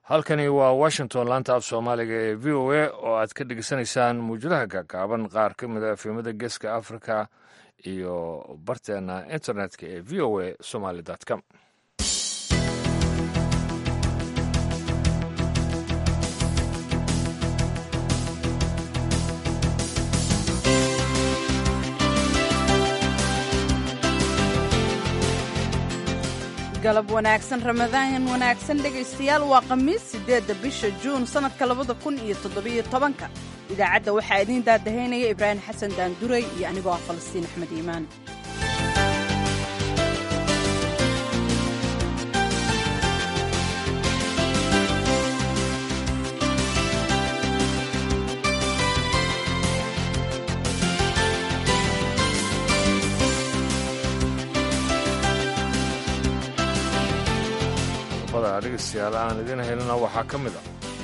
halkani waa washington laanta af soomaaliga ee v o a oo aad ka dhegeysanaysaan muujadaha gaagaaban qaar ka mid a efemada geeska africa iyo barteena internetka ee v o a somaly com galab wanaagsan ramadaan wanaagsan dhegaystayaal waa khamiis siddeedda bisha juun sannadka labada kun iyo toddobiyo tobanka idaacadda waxaa idiin daadahaynaya ibraahim xasan daanduray iyo anigoo ah falastiin axmed iimaan dhegeystayaal aan idiin helina waxaa ka mid a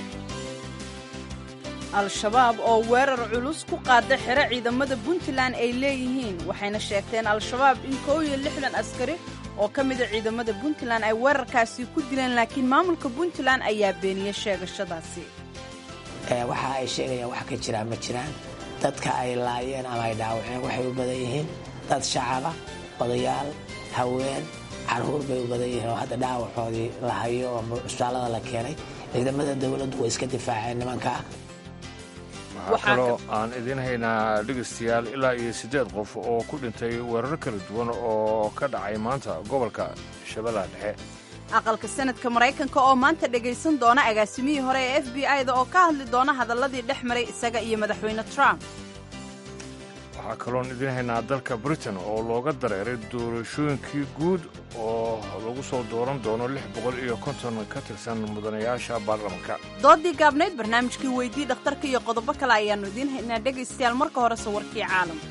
al-shabaab oo weerar culus ku qaada xero ciidamada puntland ay leeyihiin waxayna sheegteen al-shabaab in koow iyo lixdan askari oo ka mida ciidamada puntland ay weerarkaasi ku dileen laakiin maamulka puntland ayaa beeniyey sheegashadaasi waxa ay sheegayaan wax ka jiraa ma jiraan dadka ay laayeen ama ay dhaawaceen waxay u badan yihiin dad shacaba odayaal haween caruur bay u badan yihiin oo hadda dhaawacoodii la hayo oo cusbaalada la keenay ciidamada dowladdu way iska difaaceen nimankaa waxaa kaloo aan idiin haynaa dhegaystayaal ilaa iyo siddeed qof oo ku dhintay weerar kala duwan oo ka dhacay maanta gobolka shabeellaha dhexe aqalka sanadka maraykanka oo maanta dhegaysan doona agaasimihii hore ee f b i da oo ka hadli doona hadalladii dhex maray isaga iyo madaxweyne trump waxaa kaloon idiin haynaa dalka britain oo looga dareeray doorashooyinkii guud oo lagu soo dooran doono lix boqol iyo konton ka tirsan mudanayaasha baarlamanka doodii gaabnayd barnaamijkii weydii dhakhtarka iyo qodobo kale ayaannu idiin haynaa dhegaystayaal marka hore sawirkii caalamka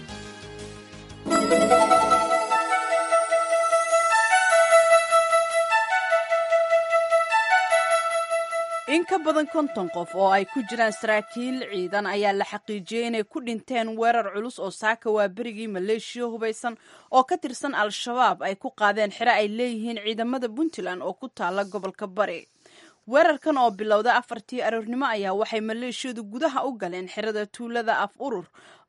in ka badan konton qof oo ay ku jiraan saraakiil ciidan ayaa la xaqiijiyey inay ku dhinteen weerar culus oo saaka waa berigii maleeshiya hubaysan oo ka tirsan al-shabaab ay ku qaadeen xero ay leeyihiin ciidamada puntland oo ku taala gobolka bari weerarkan oo bilowda afartii aroornimo ayaa waxay maleeshiyadu gudaha u galeen xerada tuulada af urur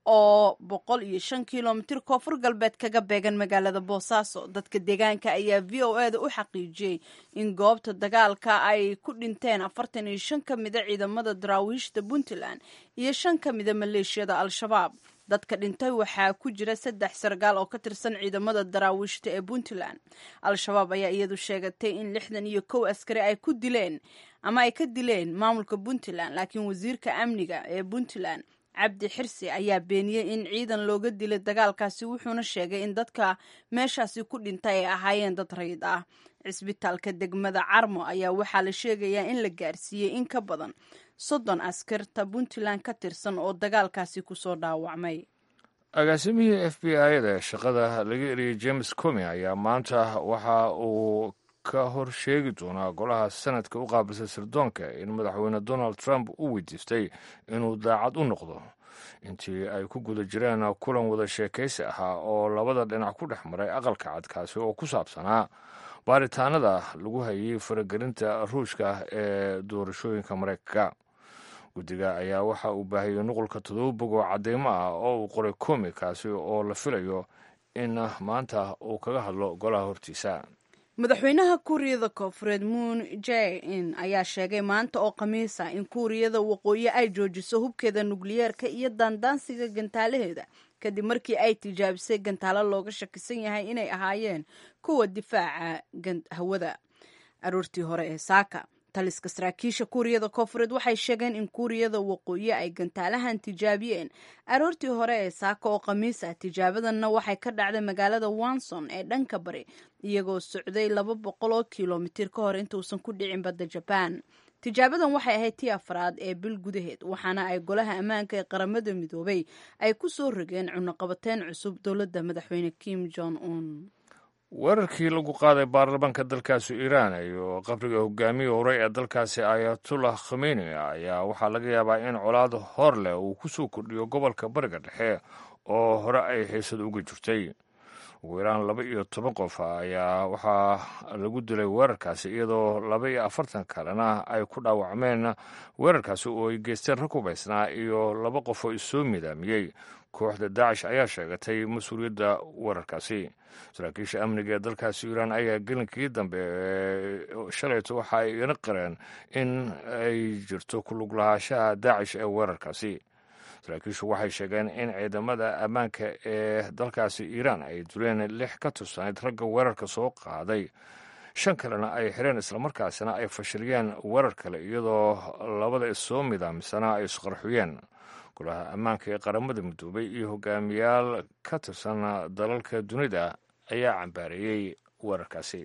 oo boqol iyo shan kilomitir koonfur galbeed kaga beegan magaalada boosaaso dadka deegaanka ayaa v o eda u xaqiijiyey in goobta dagaalka ay ku dhinteen afartan iyo shan ka mida ciidamada daraawiishta puntland iyo shan ka mida maleeshiyada al-shabaab dadka dhintay waxaa ku jira saddex sargaal oo ka tirsan ciidamada daraawiishta ee puntland al-shabaab ayaa iyadu sheegatay in lixdan iyo kow askari ay ku dileen ama ay ka dileen maamulka puntland laakiin wasiirka amniga ee puntland cabdi xirsi ayaa beeniyey in ciidan looga dilay dagaalkaasi wuxuuna sheegay in dadka meeshaasi ku dhintay ay ahaayeen dad rayid ah cisbitaalka degmada carmo ayaa waxaa la sheegayaa in la gaarsiiyey in ka badan soddon askarta puntland ka tirsan oo dagaalkaasi kusoo dhaawacmay agaasimihii f b i da shaqada laga eriyey james comi ayaa maanta waxa uu ka hor sheegi doonaa golaha sanadka u qaabilsa sirdoonka in madaxweyne donald trump u weydiistay inuu daacad u noqdo intii ay ku guda jireen kulan wada sheekaysi ahaa oo labada dhinac ku dhex maray aqalka cadkaasi oo ku saabsanaa baaritaanada lagu hayay faragelinta ruushka ee doorashooyinka maraykanka guddiga ayaa waxa uu baahiyey nuqulka todoba bog oo cadeymo ah oo uu qoray komi kaasi oo la filayo in maanta uu kaga hadlo golaha hortiisa madaxweynaha kuuriyada koonfureed moon jae in ayaa sheegay maanta oo khamiisa in kuuriyada waqooyi ay joojiso hubkeeda nukliyeerka iyo daandaansiga gantaalaheeda kadib markii ay tijaabisay gantaalo looga shakisan yahay inay ahaayeen kuwa difaaca hawada aroortii hore ee saaka taliska saraakiisha kuuriyada koonfureed waxay sheegeen in kuuriyada waqooyi ay gantaalahan tijaabiyeen aroortii hore ee saaka oo khamiis ah tijaabadanna waxay ka dhacday magaalada wanson ee dhanka bari iyagoo socday laba boqol oo kilomitir ka hor intuusan ku dhicin badda jabaan tijaabadan waxay ahayd tii afraad ee bil gudaheed waxaana ay golaha ammaanka ee qaramada midoobay ay ku soo rogeen cunaqabateyn cusub dowladda madaxweyne kim jong un weerarkii lagu qaaday baarlamaanka dalkaasi iiraan iyo qabriga hogaamiya hore ee dalkaasi ayatullah khameni ayaa waxaa laga yaabaa in colaad hor leh uu ku soo kordhiyo gobolka bariga dhexe oo hore ay xiisad uga jirtay ugu yaraan laba iyo toban qof ayaa waxaa lagu dilay weerarkaasi iyadoo laba iyo afartan kalena ay ku dhaawacmeen weerarkaasi oo ay geysteen rag hubaysnaa iyo laba qof oo isoo midaamiyey kooxda daacish ayaa sheegatay mas-uuliyadda weerarkaasi saraakiisha amniga ee dalkaasi iiraan ayaa gelinkii dambe shalayto waxa ay ina qireen in ay jirto ku lug lahaanshaha daacish ee weerarkaasi saraakiishu waxay sheegeen in ciidamada ammaanka ee dalkaasi iiraan ay duleen lix ka tursanayd ragga weerarka soo qaaday shan kalena ay xireen islamarkaasina ay fashiliyeen weerar kale iyadoo labada issoo midaamisana ay isqarxuyeen golaha ammaanka ee qaramada midoobay iyo hogaamiyaal ka tirsan dalalka dunida ayaa cambaareeyey weerarkaasi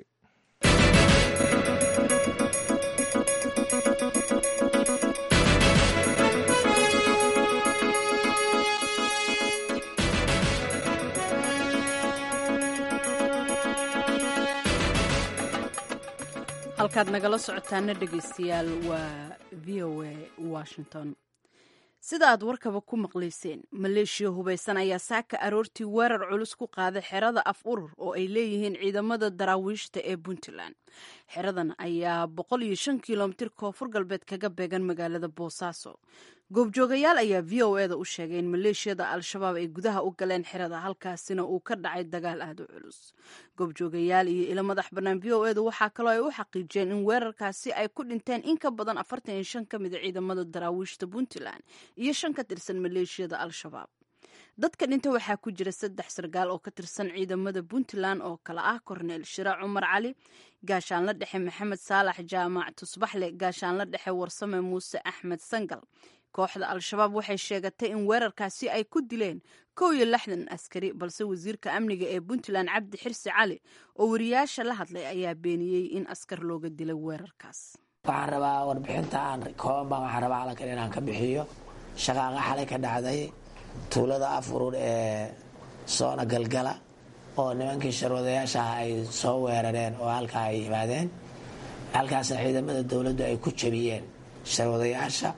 halkaad nagala socotaana dhegaystayaal waa v o a washington sida aad warkaba ku maqlayseen maleeshiya hubaysan ayaa saaka aroortii weerar culus ku qaaday xerada af urur oo ay leeyihiin ciidamada daraawiishta ee puntland xeradan ayaa boqol iyo shan kilomitir koonfur galbeed kaga beegan magaalada boosaaso goobjoogayaal ayaa v o eda u sheegay in maleeshiyada al-shabaab ay gudaha u galeen xerada halkaasina uu ka dhacay dagaal aada u culus goobjoogayaal iyo ilo madax bannaan v o edu waxaa kaloo ay u xaqiijiyeen in weerarkaasi ay ku dhinteen in ka badan afartan iyo shan ka mid a ciidamada daraawiishta puntland iyo shan ka tirsan maleeshiyada al-shabaab dadka dhinta waxaa ku jira saddex sargaal oo ka tirsan ciidamada puntland oo kale ah korneel shira cumar cali gaashaanla dhexe maxamed saalax jaamac tusbaxle gaashaanla dhexe warsame muuse axmed sangal kooxda al-shabaab waxay sheegatay in weerarkaasi ay ku dileen kow iyo lixdan askari balse wasiirka amniga ee puntland cabdi xirsi cali oo wariyaasha la hadlay ayaa beeniyey in askar looga dilay weerarkaas waxaan rabaa warbixinta aan kooban baan waxaan rabaa halkan inaan ka bixiyo shaqaaqa xalay ka dhacday tuulada afurur ee soona galgala oo nimankii sharwadayaasha ah ay soo weerareen oo halkaa ay yimaadeen halkaasna ciidamada dowladdu ay ku jabiyeen sharwadayaasha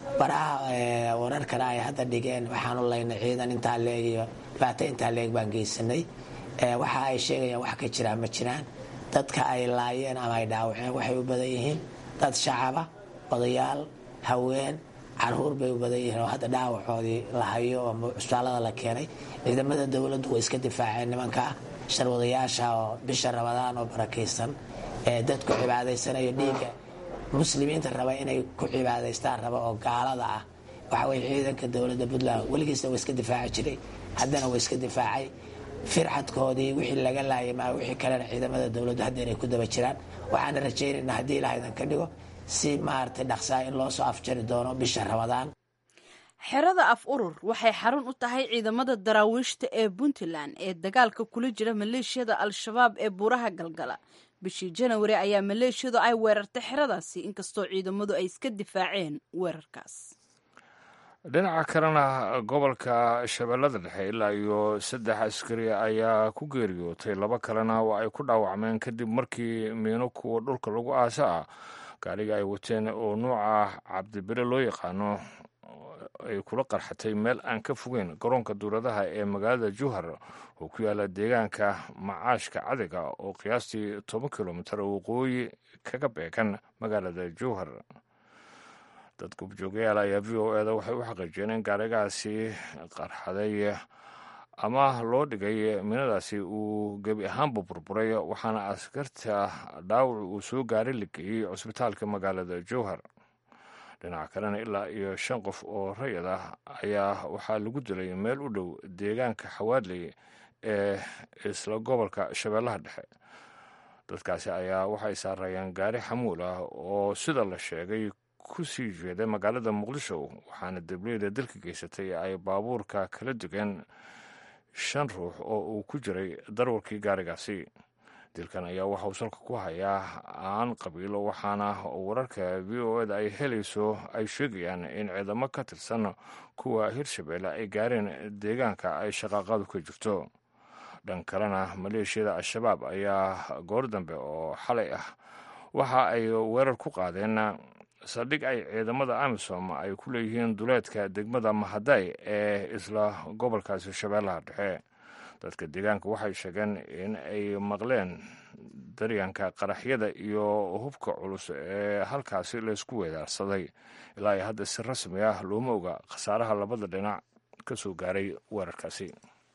baraha wararkana ay hadda dhigeen waxaanu laynay ciidan intaa leeg iyo dhibaato intaa leeg baan geysanay waxa ay sheegayaan wax ka jiraan ma jiraan dadka ay laayeen ama ay dhaawaceen waxay u badan yihiin dad shacaba odayaal haween caruur bay u badan yihiin oo hadda dhaawacoodii la hayo oo cusbaalada la keenay ciidamada dowladdu way iska difaaceen nimanka sharwadayaasha oo bisha rabadaan oo barakaysan ee dadku cibaadaysanayo dhiigga muslimiinta raba inay ku cibaadaystaan raba oo gaalada ah waxa weye ciidanka dowladda puntland weligiisna waa iska difaaci jiray haddana waa iska difaacay firxadkoodii wixii laga laayay maa wixii kalena ciidamada dowladdu hadda inay ku daba jiraan waxaana rajaynaynaa haddii ilahaydan ka dhigo si maaragtay dhaqsaa in loo soo afjari doono bisha ramadaan xerada af urur waxay xarun u tahay ciidamada daraawiishta ee puntland ee dagaalka kula jira maleeshiyada al-shabaab ee buuraha galgala bishii janawari ayaa maleeshiyadu ay weerartay xeradaasi inkastoo ciidamadu ay iska difaaceen weerarkaas dhinaca kalena gobolka shabeellada dhexe ilaa iyo saddex askari ayaa ku geeriyootay laba kalena oo ay ku dhaawacmeen kadib markii miino kuwa dhulka lagu aasa ah gaariga ay wateen oo nuuca cabdibire loo yaqaano ay kula qarxatay meel aan ka fogeyn garoonka duuradaha ee magaalada juhar oo ku yaala deegaanka macaashka cadiga oo qiyaastii toban kilomitar waqooyi kaga beegan magaalada juhar dad gubjoogayaal ayaa v o eda waxay u xaqiijiyeen in gaarigaasi qarxaday ama loo dhigay minadaasi uu gebi ahaanba burburay waxaana askarta dhaawac uu soo gaaray la geeyey cusbitaalka magaalada jowhar dhinaca kalena ilaa iyo shan qof oo rayid ah ayaa waxaa lagu dilay meel u dhow deegaanka xawaadley ee isla gobolka shabeellaha dhexe dadkaasi ayaa waxay saarayeen gaari xamuul ah oo sida la sheegay ku sii jeeday magaalada muqdisho waxaana dableyda dalka geysatay ay baabuurka kala degeen shan ruux oo uu ku jiray darwarkii gaarigaasi dilkan ayaa waxa uu salka ku hayaa aan qabiilo waxaana wararka v o eda ay helayso ay sheegayaan in ciidamo ka tirsan kuwa hirshabeelle ay gaareen deegaanka ay shaqaaqadu ka jirto dhan kalena maleeshiyada al-shabaab ayaa goor dambe oo xalay ah waxa ay weerar ku qaadeen saldhig ay ciidamada amisom ay ku leeyihiin duleedka degmada mahaday ee isla gobolkaasi shabeellaha dhexe dadka deegaanka waxay sheegeen in ay maqleen daryanka qaraxyada iyo hubka culus ee halkaasi laysku weedaarsaday ilaa iyo hadda si rasmi ah looma oga khasaaraha labada dhinac ka soo gaaray weerarkaasi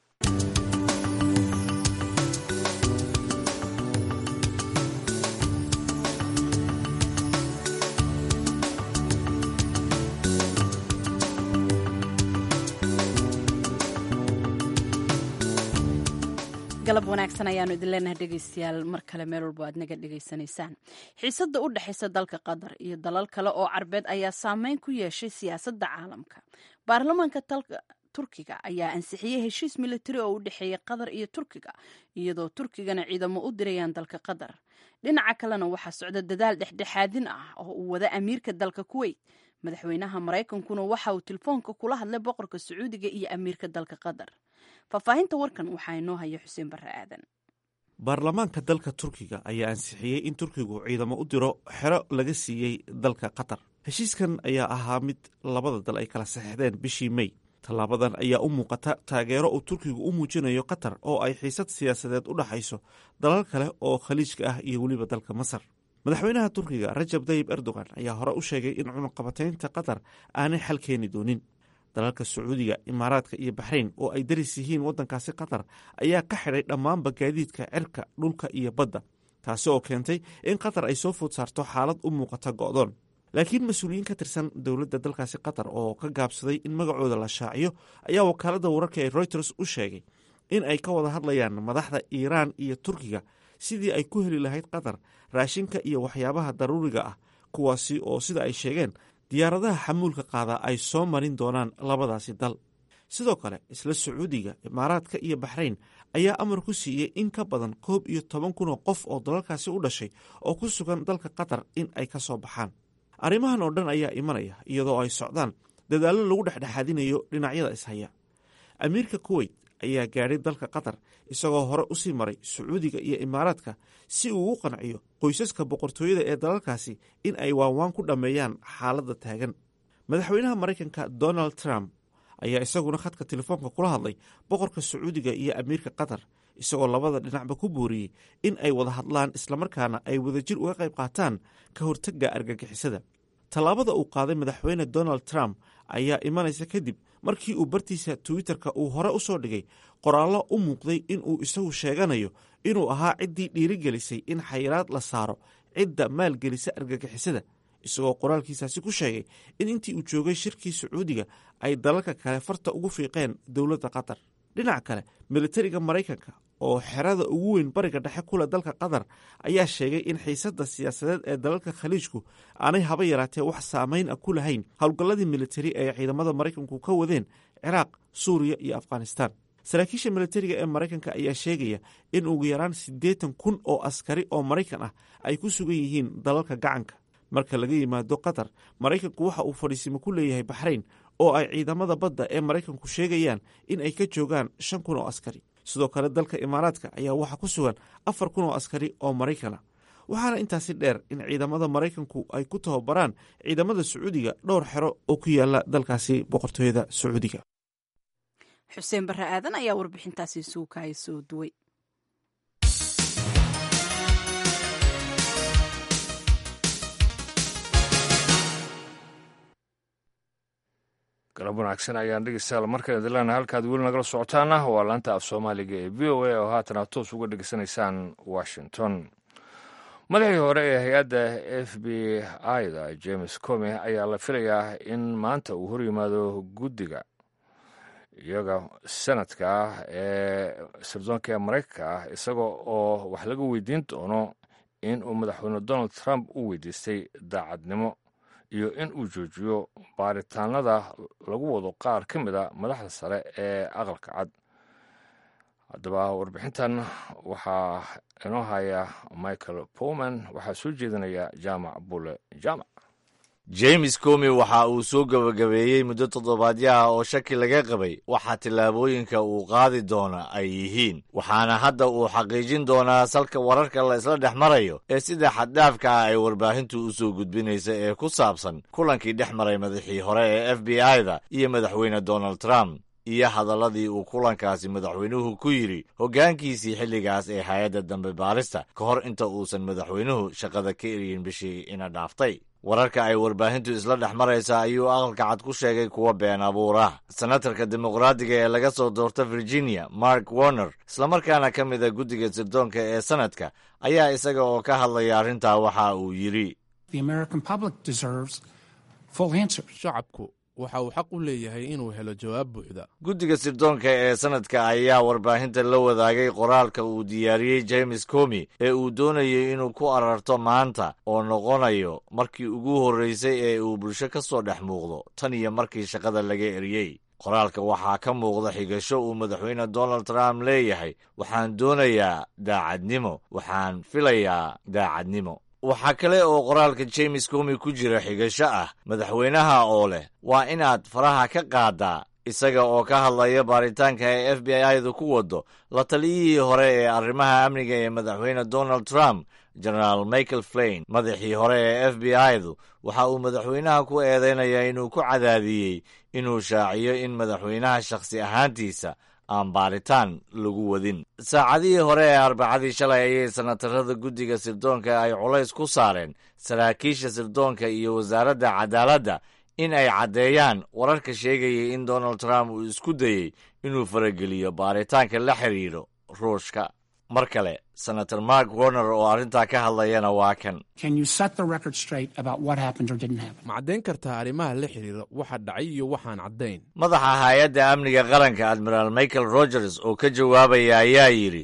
galab wanaagsan ayaanu idin leenahay dhegeystayaal mar kale meel walbo aad naga dhegaysanaysaan xiisadda u dhexaysa dalka qatar iyo dalal kale oo carbeed ayaa saameyn ku yeeshay siyaasadda caalamka baarlamaanka dalka turkiga ayaa ansixiyey heshiis militari oo u dhexeeya qatar iyo turkiga iyadoo turkigana ciidamo u dirayaan dalka qatar dhinaca kalena waxaa socda dadaal dhexdhexaadin ah oo uu wada amiirka dalka kuweyt madaxweynaha maraykankuna waxa uu telefoonka kula hadlay boqorka sacuudiga iyo amiirka dalka qatar faahfaahinta warkan waxaa inoo haya xuseen barre aadan baarlamaanka dalka turkiga ayaa ansixiyey in turkigu ciidamo u diro xero laga siiyey dalka qatar heshiiskan ayaa ahaa mid labada dal ay kala saxeixdeen bishii mey tallaabadan ayaa u muuqata taageero uu turkigu u muujinayo qatar oo ay xiisad siyaasadeed u dhaxayso dalal kale oo khaliijka ah iyo weliba dalka masar madaxweynaha turkiga rajab tayib erdogan ayaa hore u sheegay in cunaqabataynta qatar aanay xal keeni doonin dalalka sacuudiga imaaraadka iyo baxrayn oo ay daris yihiin waddankaasi qatar ayaa ka xidhay dhammaanba gaadiidka cirka dhulka iyo badda taasi oo keentay in qatar ay soo food saarto xaalad u muuqata go'doon laakiin mas-uuliyiin ka tirsan dowladda dalkaasi qatar oo ka gaabsaday in magacooda la shaaciyo ayaa wakaaladda wararka ee reuters u sheegay in ay ka wada hadlayaan madaxda iiraan iyo turkiga sidii ay ku heli lahayd qatar raashinka iyo waxyaabaha daruuriga ah kuwaasi oo sida ay sheegeen diyaaradaha xamuulka qaada ay soo marin doonaan labadaasi dal sidoo kale isla sacuudiga imaaraadka iyo baxrayn ayaa amar ku siiyey in ka badan koob iyo toban kun oo qof oo dalalkaasi u dhashay oo ku sugan dalka qatar in ay ka soo baxaan arrimahan oo dhan ayaa imanaya iyadoo ay socdaan dadaallo lagu dhexdhexaadinayo dhinacyada ishaya amiirka kuweyt ayaa gaadhay dalka qatar isagoo hore usii maray sacuudiga iyo imaaraadka si uu u qanciyo qoysaska boqortooyada ee dalalkaasi in ay waanwaan ku dhammeeyaan xaaladda taagan madaxweynaha maraykanka donald trump ayaa isaguna khadka telefoonka kula hadlay boqorka sacuudiga iyo amiirka qatar isagoo labada dhinacba ku booriyey in ay wada hadlaan islamarkaana ay wadajir uga qayb qaataan ka hortagga argagixisada tallaabada uu qaaday madaxweyne donald trump ayaa imanaysa kadib markii uu bartiisa twitter-ka uu hore u soo dhigay qoraallo u muuqday inuu isagu sheeganayo inuu ahaa ciddii dhiirigelisay in xayiraad la saaro cidda maalgelisa argagixisada isagoo qoraalkiisaasi ku sheegay in intii uu joogay shirkii sacuudiga ay dalalka kale farta ugu fiiqeen dowladda qatar dhinaca kale militariga maraykanka oo xerada ugu weyn bariga dhexe kule dalka qatar ayaa sheegay in xiisadda siyaasadeed ee dalalka khaliijku aanay haba yaraatee wax saamayn ah ku lahayn howlgalladii militari ee ciidamada maraykanku ka wadeen ciraaq suuriya iyo afghanistaan saraakiisha militariga ee maraykanka ayaa sheegaya in ugu yaraan siddeetan kun oo askari oo maraykan ah ay ku sugan yihiin dalalka gacanka marka laga yimaado qatar maraykanku waxa uu fadhiisimo ku leeyahay baxrayn oo ay ciidamada badda ee maraykanku sheegayaan in ay ka joogaan shan kun oo askari sidoo kale dalka imaaraadka ayaa waxaa ku sugan afar kun oo askari oo maraykana waxaana intaasi dheer in ciidamada maraykanku ay ku tababaraan ciidamada sacuudiga dhowr xero oo ku yaala dalkaasi boqortooyada sacuudiga xuseen barre aadan ayaa warbixintaasi suukaaya soo duway galab wanaagsan ayaan dhegeystayaal markale dilana halkaad weli nagala socotaana waa laanta af soomaaliga ee v o a oo haatan aad toos uga dhegeysanaysaan washington madaxii hore ee hay-adda f b i da james come ayaa la filayaa in maanta uu hor yimaado guddiga iyaga sanadka ah ee sirdoonka ee maraykanka ah isaga oo wax laga weydiin doono in uu madaxweyne donald trump u weydiistay daacadnimo iyo in uu joojiyo baaritaanada lagu wado qaar ka mid a madaxda sare ee aqalka cad haddaba warbixintan waxaa inoo haya michael powman waxaa soo jeedinaya jaamac bule jaamac james comi waxa uu soo gebagabeeyey muddo toddobaadyo ah oo shaki laga qabay waxa tillaabooyinka uu qaadi doona ay yihiin waxaana hadda uu xaqiijin doonaa salka wararka la isla dhex marayo ee sida xaddhaafka ah ay warbaahintu u soo gudbinaysa ee ku saabsan kulankii dhex maray madaxii hore ee f b i da iyo madaxweyne donald trump iyo hadalladii uu kulankaasi madaxweynuhu ku yidhi hoggaankiisii xilligaas ee hay-adda dambe baarista ka hor inta uusan madaxweynuhu shaqada ka eriyin bishii ina dhaaftay wararka ay warbaahintu isla dhex maraysa ayuu aqalka cad ku sheegay kuwa been abuurah senatarka dimuqraadiga ee laga soo doorta virginia mark warner islamarkaana ka mid a guddiga sirdoonka ee sanadka ayaa isaga oo ka hadlaya arrintaa waxa uu yidhi shacabku waxa uu xaq u leeyahay inuu helo jawaab buuxda guddiga sirdoonka ee sanadka ayaa warbaahinta la wadaagay qoraalka uu diyaariyey james comi ee uu doonayay inuu ku ararto maanta oo noqonayo markii ugu horreysay ee uu bulsho ka soo dhex muuqdo tan iyo markii shaqada laga eriyey qoraalka waxaa ka muuqda xigasho uu madaxweyne donald trump leeyahay waxaan doonayaa daacadnimo waxaan filayaa daacadnimo waxaa kale oo qoraalka james comi ku jira xigasho ah madaxweynaha oo leh waa inaad faraha ka qaadaa isaga oo ka hadlaya baaritaanka ee f b i-du ku wado la taliyihii hore ee arrimaha amniga ee madaxweyne donald trump genaraal michael flain madaxii hore ee f b i-du waxa uu madaxweynaha ku eedeynayaa inuu ku cadaadiyey inuu shaaciyo in madaxweynaha shakhsi ahaantiisa aan baaritaan lagu wadin saacadihii hore ee arbacadii shalay ayay senatarada guddiga sirdoonka ay culays ku saareen saraakiisha sirdoonka iyo wasaaradda cadaaladda in ay caddeeyaan wararka sheegayay in donald trump uu isku dayey inuu farageliyo baaritaanka la xidhiidho ruushka mar kale senator mark warner oo arrintaa ka hadlayana waa kan ma caddayn kartaa arrimaha la xidhiira waxa dhacay iyo waxaan caddayn madaxa hay-adda amniga qaranka admiraal michael rogers oo ka jawaabaya ayaa yidhi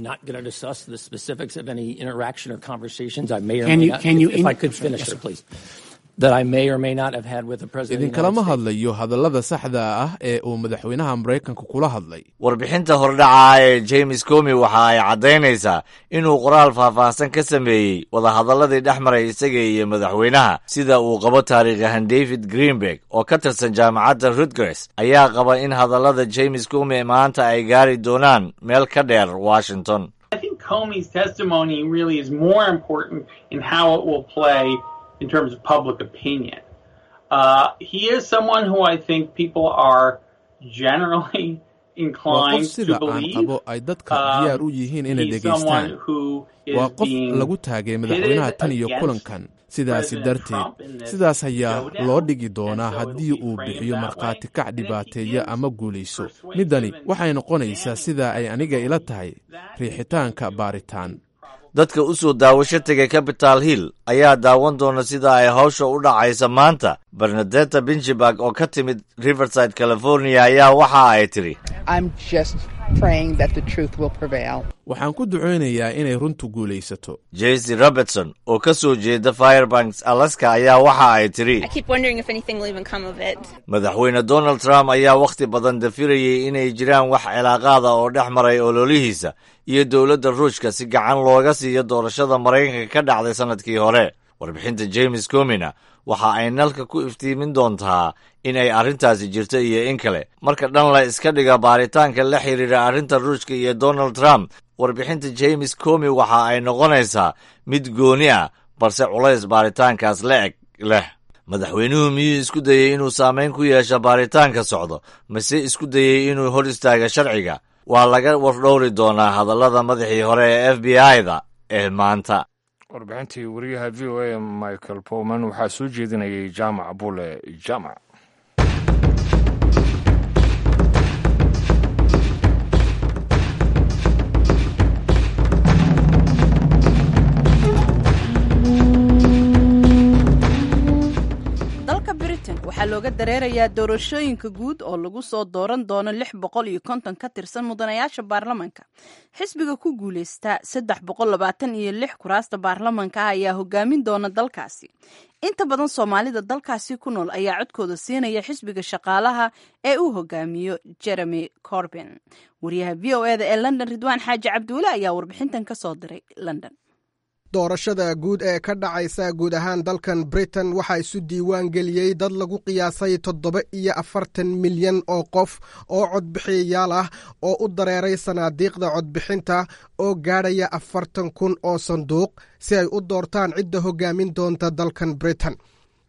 idinkalama hadlayo hadallada saxda ah ee uu madaxweynaha maraykanka kula hadlay warbixinta hordhaca ee james comi waxa ay caddaynaysaa inuu qoraal faahfaahsan ka sameeyey wadahadalladii dhex maray isaga iyo madaxweynaha sida uu qabo taariikhahan david greenberg oo ka tirsan jaamacadda rutgers ayaa qaba in hadallada james comi maanta ay gaari doonaan meel ka dheer washington Comey's testimony really is more important in how it will play in terms of public opinion. Uh, he is someone who I think people are generally waa qof inclined to sida aan believe. qabo ay dadka diyaar u yihiin inay He's someone dhegaystaan who is waa qof being lagu taagay madaxweynaha tan iyo against kulankan sidaasi President darteed Trump in this sidaas ayaa showdown. loo dhigi doonaa And so haddii it'll be uu framed bixiyo that markhaati way. kac And if he dhibaateeya is ama guulayso persuasive midani and waxay noqonaysaa damning, sida ay aniga ila tahay riixitaanka baaritaan dadka u soo daawasho tegay capital hill ayaa daawan doona sida ay hawsha u dhacaysa maanta bernadetta binjiberg oo ka timid riverside california ayaa waxa ay tidhi I'm just praying that the truth will prevail. waxaan ku ducaynayaa inay runtu guulaysato jesse robertson oo ka soo jeeda firebanks alaska ayaa waxa ay tidhi I keep wondering if anything will even come of it. madaxweyne donald trump ayaa wakhti badan dafirayay inay jiraan wax cilaaqaada oo dhex maray ololihiisa iyo dowladda ruushka si gacan looga siiyo doorashada maraykanka ka dhacday sannadkii hore warbixinta james comina waxa ay nalka ku iftiimin doontaa in ay arrintaasi jirto iyo in kale marka dhan la iska dhiga baaritaanka la xiriira arrinta ruushka iyo donald trump warbixinta james comi waxa ay noqonaysaa mid gooni ah balse culays baaritaankaas la eg leh madaxweynuhu miyuu isku dayey inuu saamayn ku yeesho baaritaanka socdo mase isku dayey inuu hor istaaga sharciga waa laga wardhowri doonaa hadallada madaxii hore ee f b i-da ee maanta warbixintii wariyaha v o a michael powman waxaa soo jeedinayay jaamac bule jaamac dalka britain waxaa looga dareerayaa doorashooyinka guud oo lagu soo dooran doono lix boqol iyo konton ka tirsan mudanayaasha baarlamanka xisbiga ku guuleysta saddex boqol labaatan iyo lix kuraasta baarlamanka ah ayaa hogaamin doona dalkaasi inta badan soomaalida dalkaasi ku nool ayaa codkooda siinaya xisbiga shaqaalaha ee uu hogaamiyo jeremy corbin wariyaha v o eda ee london ridwaan xaaji cabduule ayaa warbixintan ka soo diray london doorashada guud ee ka dhacaysa guud ahaan dalkan britain waxaa isu diiwaan geliyey dad lagu qiyaasay toddoba iyo afartan milyan oo qof oo codbixiyayaal ah oo u dareeray sanaadiiqda codbixinta oo gaadhaya afartan kun oo sanduuq si ay u doortaan cidda hogaamin doonta dalkan britain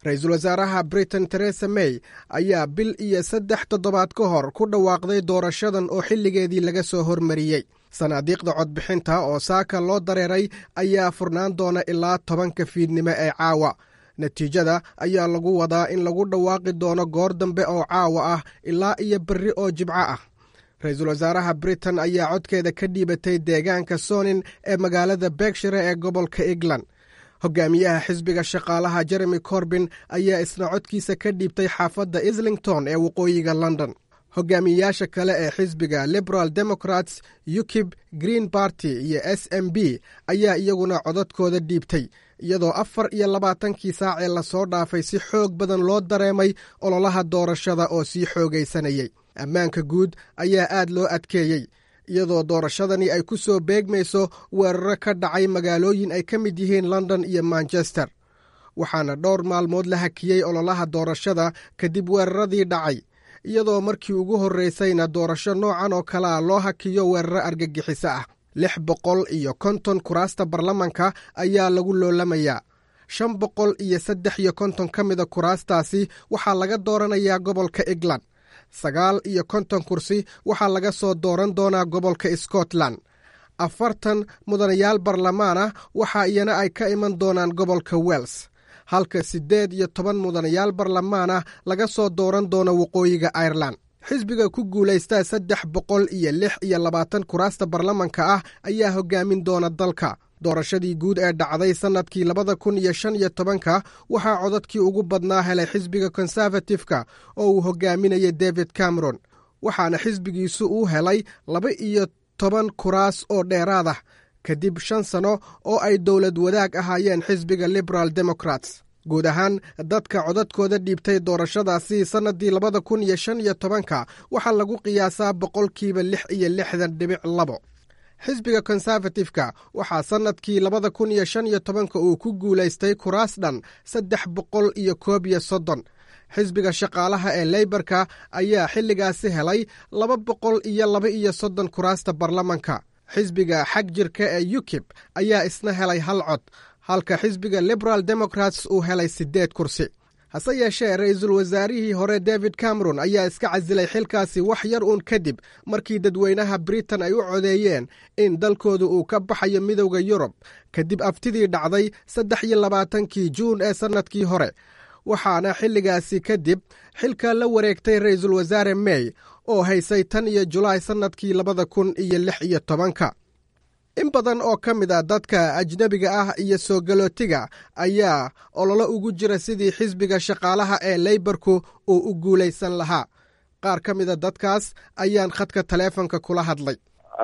ra-iisul wasaaraha britain teresa may ayaa bil iyo saddex toddobaad ka hor ku dhawaaqday doorashadan oo xilligeedii laga soo hormariyey sanaadiiqda codbixinta oo saaka loo dareeray ayaa furnaan doona ilaa tobanka fiidnimo ee caawa natiijada ayaa lagu wadaa in lagu dhawaaqi doono goor dambe oo caawa ah ilaa iyo berri oo jibco ah ra-iisul wasaaraha britain ayaa codkeeda ka dhiibatay deegaanka sonin ee magaalada berkshire ee gobolka england hogaamiyaha xisbiga shaqaalaha jeremy corbin ayaa isna codkiisa ka dhiibtay xaafadda islington ee waqooyiga london hogaamiyeyaasha kale ee xisbiga liberal democrats ukib green barty iyo s m b ayaa iyaguna codadkooda dhiibtay iyadoo afar iyo labaatankii saac ee lasoo dhaafay si xoog badan loo dareemay ololaha doorashada oo sii xoogaysanayey ammaanka guud ayaa aad loo adkeeyey iyadoo doorashadani ay ku soo beegmayso weeraro ka dhacay magaalooyin ay ka mid yihiin london iyo manchester waxaana dhowr maalmood la hakiyey ololaha doorashada kadib weeraradii dhacay iyadoo markii ugu horreysayna doorasho noocan oo kale a loo hakiyo weeraro argagixiso ah lix boqol iyo konton kuraasta baarlamanka ayaa lagu loolamayaa shan boqol iyo saddex iyo konton ka mida kuraastaasi waxaa laga dooranayaa gobolka england sagaal iyo konton kursi waxaa laga soo dooran doonaa gobolka scotland afartan mudanayaal baarlamaan ah waxa iyana ay ka iman doonaan gobolka wels halka siddeed iyo toban mudanayaal baarlamaan ah laga soo dooran doono waqooyiga irelan xisbiga ku guulaysta saddex boqol iyo lix iyo labaatan kuraasta baarlamanka ah ayaa hogaamin doona dalka doorashadii guud ee dhacday sannadkii labada kun iyo shan iyo tobanka waxaa codadkii ugu badnaa helay xisbiga konservatifka oo uu hogaaminayay david cameron waxaana xisbigiisu uu helay laba iyo toban kuraas oo dheeraad ah kadib shan sano oo ay dowlad wadaag ahaayeen xisbiga liberal democrats guud ahaan dadka codadkooda dhiibtay doorashadaasi sannadii labada kun iyo shan iyo tobanka waxaa lagu qiyaasaa boqolkiiba lix iyo lixdan dhibic labo xisbiga konservatifka waxaa sannadkii labada kun iyo shan iyo tobanka uu ku guulaystay kuraas dhan saddex boqol iyo koob iyo soddon xisbiga shaqaalaha ee leybarka ayaa xilligaasi helay laba boqol iyo laba iyo soddon kuraasta baarlamanka xisbiga xag jirka ee ukib ayaa isna helay hal cod halka xisbiga liberal democrats uu helay siddeed kursi hase yeeshee ra-iisul wasaarihii hore david cameron ayaa iska casilay xilkaasi wax yar uun kadib markii dadweynaha britain ay u codeeyeen in dalkooda uu ka baxayo midowda yurub kadib aftidii dhacday saddex iyo labaatankii juun ee sannadkii hore waxaana xilligaasi kadib xilka la wareegtay ra-iisul wasaare may oo haysay tan iyo julaay sannadkii labada kun iyo lix iyo tobanka in badan oo ka mid a dadka ajnebiga ah iyo soo galootiga ayaa ololo ugu jira sidii xisbiga shaqaalaha ee leybarku uu u guulaysan lahaa qaar ka mida dadkaas ayaan khadka taleefonka kula hadlay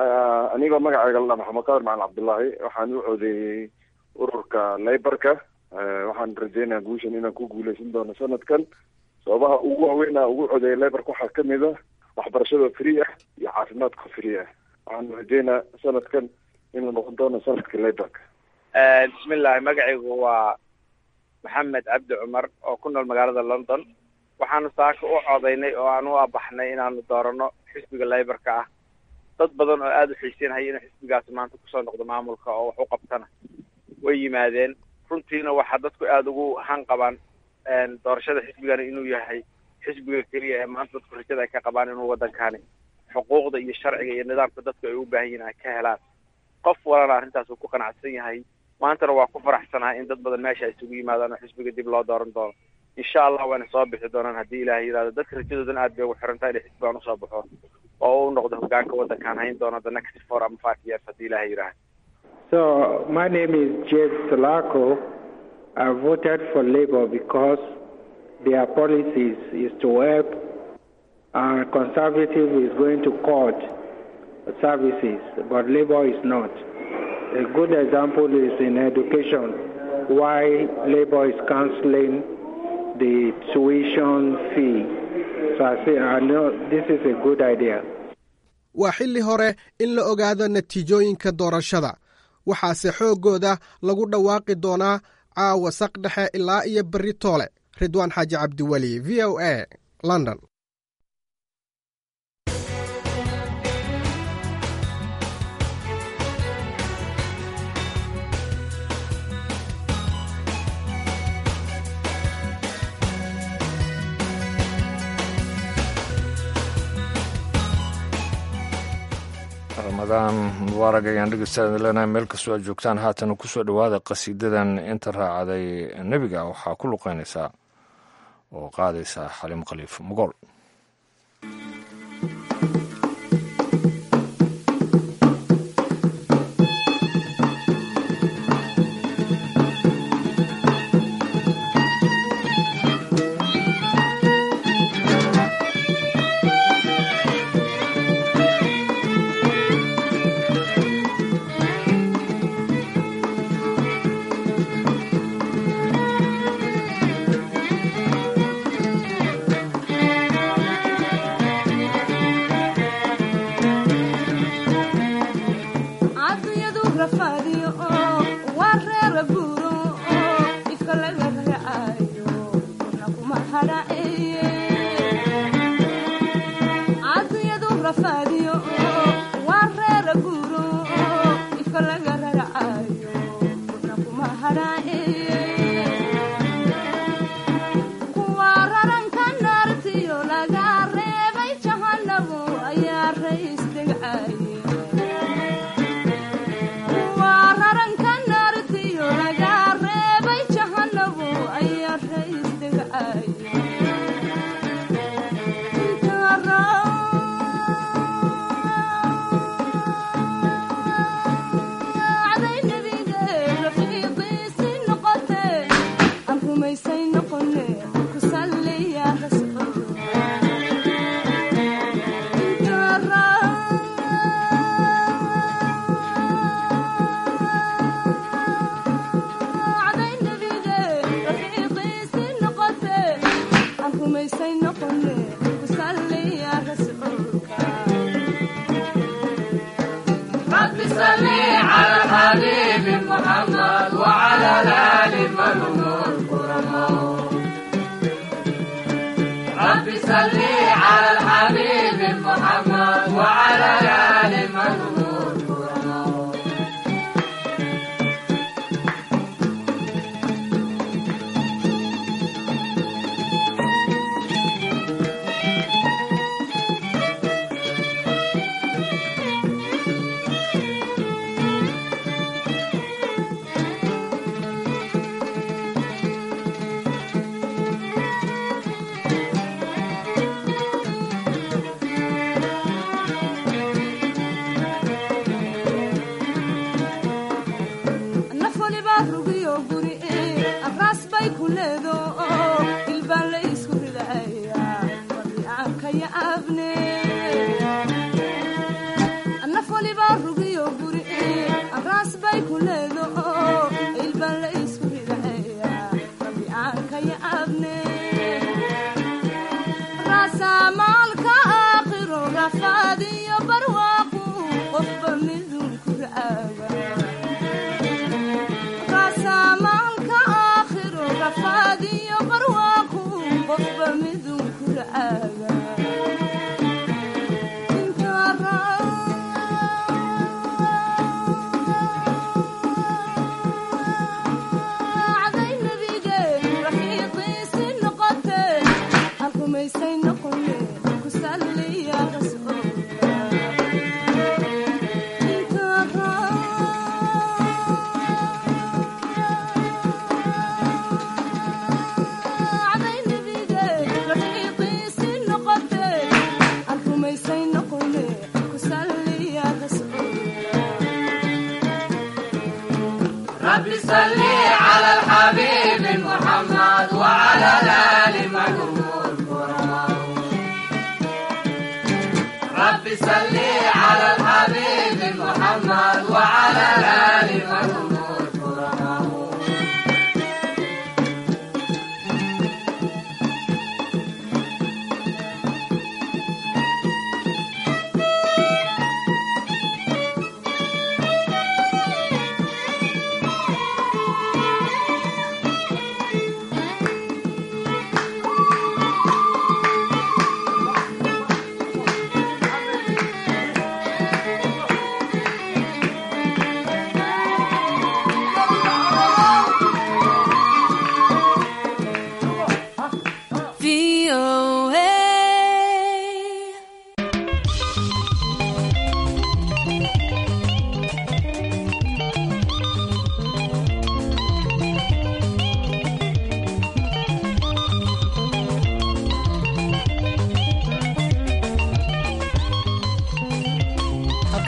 anigoo magacayga la maxamed qadir macalin cabdullaahi waxaan u codeeyey ururka leybarka waxaan rajeynaya guushan inaan ku guuleysan doono sanadkan sababaha ugu waaweynaa ugu codeeyay leybarka waxaa ka mid a waxbarashada free ah iyo caafimaadka free ah waxaan rajeynaa sanadkan inuu noqon doono sanadka leybarka bismillahi magacaygu waa maxamed cabdi cumar oo ku nool magaalada london waxaanu saaka u codaynay oo aan u abaxnay inaanu doorano xisbiga leybarka ah dad badan oo aada u xiiseynhaya inuu xisbigaasi maanta kusoo noqdo maamulka oo wax u qabtana way yimaadeen runtiina waxaa dadku aada ugu han qabaan doorashada xisbigani inuu yahay xisbiga keliya ee maanta dadku rajada ay ka qabaan inuu waddankani xuquuqda iyo sharciga iyo nidaamka dadku ay u baahan yihin ay ka helaan qof walana arrintaas uu ku qanacsan yahay maantana waa ku faraxsanahay in dad badan meesha ay isugu yimaadaan oo xisbiga dib loo dooran doono insha allah waana soo bixi doonaan haddii ilaahay yidhahdo dadka rajadoodana aad bay ugu xirantahay inay xisbigan usoo baxo oo u noqdo hogaanka waddankaan hayn doono the next four ama five years haddii ilaahay yidhahdo So my name is James Salako. I voted for Labour because their policies is to help uh, conservative is going to cut services, but Labour is not. A good example is in education, why Labour is cancelling the tuition fee. So I say, I know this is a good idea. waa xilli hore in la ogaado natiijooyinka doorashada waxaase xooggooda lagu dhawaaqi doonaa caawa saq dhexe ilaa iyo berri toole ridwaan xaaji cabdiweli v o a london ramadaan mubaarag ayaan dhegeystaada leenahay meel kastoo aad joogtaan haatan kusoo dhowaada qasiidadan inta raacday nebiga waxaa ku luqeynaysaa oo qaadaysa xaliim khaliif mogool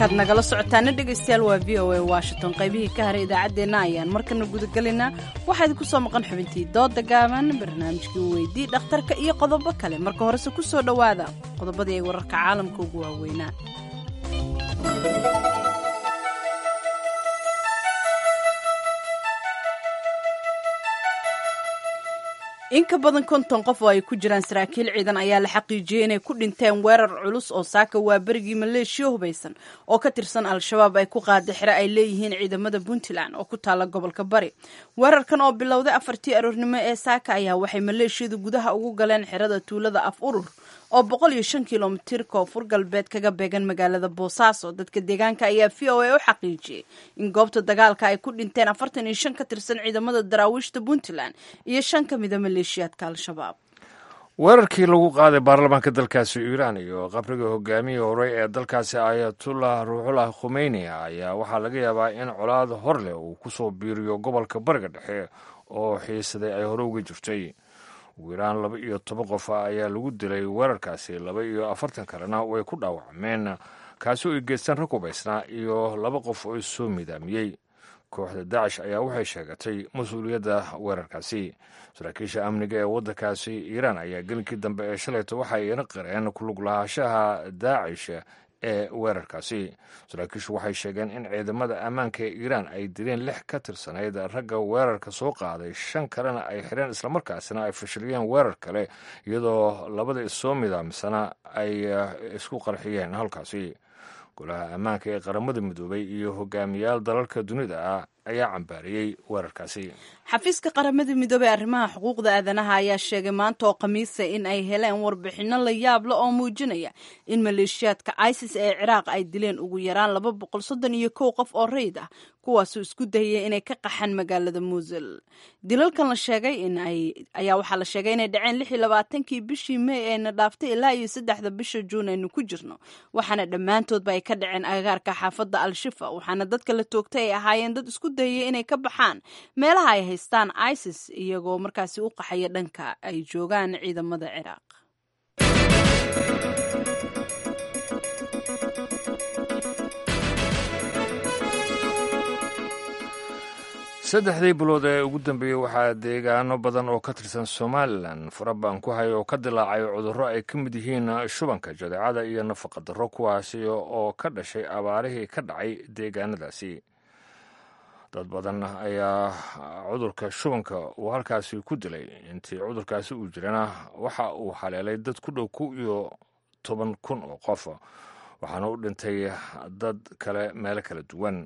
halkaad nagala socotaana dhegaystayaal waa v o a washington qaybihii ka haray idaacaddeenna ayaan markana gudagelaynaa waxaa idinku soo maqan xubintii dooda gaaban barnaamijkii weydii dhakhtarka iyo qodobo kale marka horese ku soo dhowaada qodobadii ay wararka caalamka ugu waaweynaa in ka badan konton qof oo ay ku jiraan saraakiil ciidan ayaa la xaqiijiyey inay ku dhinteen weerar culus oo saaka waa berigii maleeshiya hubaysan oo ka tirsan al-shabaab ay ku qaada xire ay leeyihiin ciidamada puntland oo ku taala gobolka bari weerarkan oo bilowday afartii aroornimo ee saaka ayaa waxay maleeshiyadu gudaha ugu galeen xerada tuulada af urur oo boqol iyo shan kilomitir koonfur galbeed kaga beegan magaalada boosaaso dadka deegaanka ayaa v o a u xaqiijiyey in goobta dagaalka ay ku dhinteen afartan iyo shan ka tirsan ciidamada daraawiishta puntland iyo shan ka mida maleeshiyaadka al-shabaab weerarkii lagu qaaday baarlamaanka dalkaasi iiraan iyo qabriga hogaamiyii hore ee dalkaasi ayatullah ruuxullah khumeyni ayaa waxaa laga yaabaa in colaad hor leh uu ku soo biiriyo gobolka bariga dhexe oo xiisaday ay hore uga jirtay ugu yaraan laba iyo toban qof ayaa lagu dilay weerarkaasi laba iyo afartan kalena way ku dhaawacmeen kaasi oo ay geystaan rag hubaysnaa iyo laba qof oo soo midaamiyey kooxda daacish ayaa waxay sheegatay mas-uuliyadda weerarkaasi saraakiisha amniga ee waddankaasi iiraan ayaa gelinkii dambe ee shalayto waxay ina qireen kulug lahaanshaha daacish ee weerarkaasi saraakiishu waxay sheegeen in ciidamada ammaanka ee iiraan ay dileen lix ka tirsanayd ragga weerarka soo qaaday shan kalena ay xireen islamarkaasina ay fashiliyeen weerar kale iyadoo labada issoo midaamsana ay isku qarxiyeen halkaasi golaha ammaanka ee qaramada midoobay iyo hogaamiyaal dalalka dunida ah ayaa cambaariyey weerarkaasi xafiiska qaramada midoobey arrimaha xuquuqda aadanaha ayaa sheegay maanta oo khamiisa in ay heleen warbixinno la yaable oo muujinaya in maleeshiyaadka isis ee ciraaq ay dileen ugu yaraan laba boqol soddon iyo kow qof oo rayid ah kuwaasoo isku dayaya inay ka qaxaan magaalada muusil dilalkan la sheegay in ay ayaa waxaa la sheegay inay dhaceen lix iyo labaatankii bishii mey eena dhaaftay ilaa iyo saddexda bisha juun aynu ku jirno waxaana dhammaantoodba ay ka dhaceen agagaarka xaafadda al-shifa waxaana dadka la toogtay ay ahaayeen dad isku dayaya inay ka baxaan meelaha ay haystaan isis iyagoo markaasi u qaxaya dhanka ay joogaan ciidamada ciraaq saddexdii bilood ee ugu dambeeyey waxaa deegaano badan oo ka tirsan somalilan faraban ku haya oo ka dilaacay cudurro ay ka mid yihiin shubanka jadeecada iyo nafaqa darro kuwaasi oo ka dhashay abaarihii ka dhacay deegaanadaasi dad badan ayaa cudurka shubanka uu halkaasi ku dilay intii cudurkaasi uu jirana waxa uu haleelay dad ku dhow ku iyo toban kun oo qof waxaana u dhintay dad kale meelo kala duwan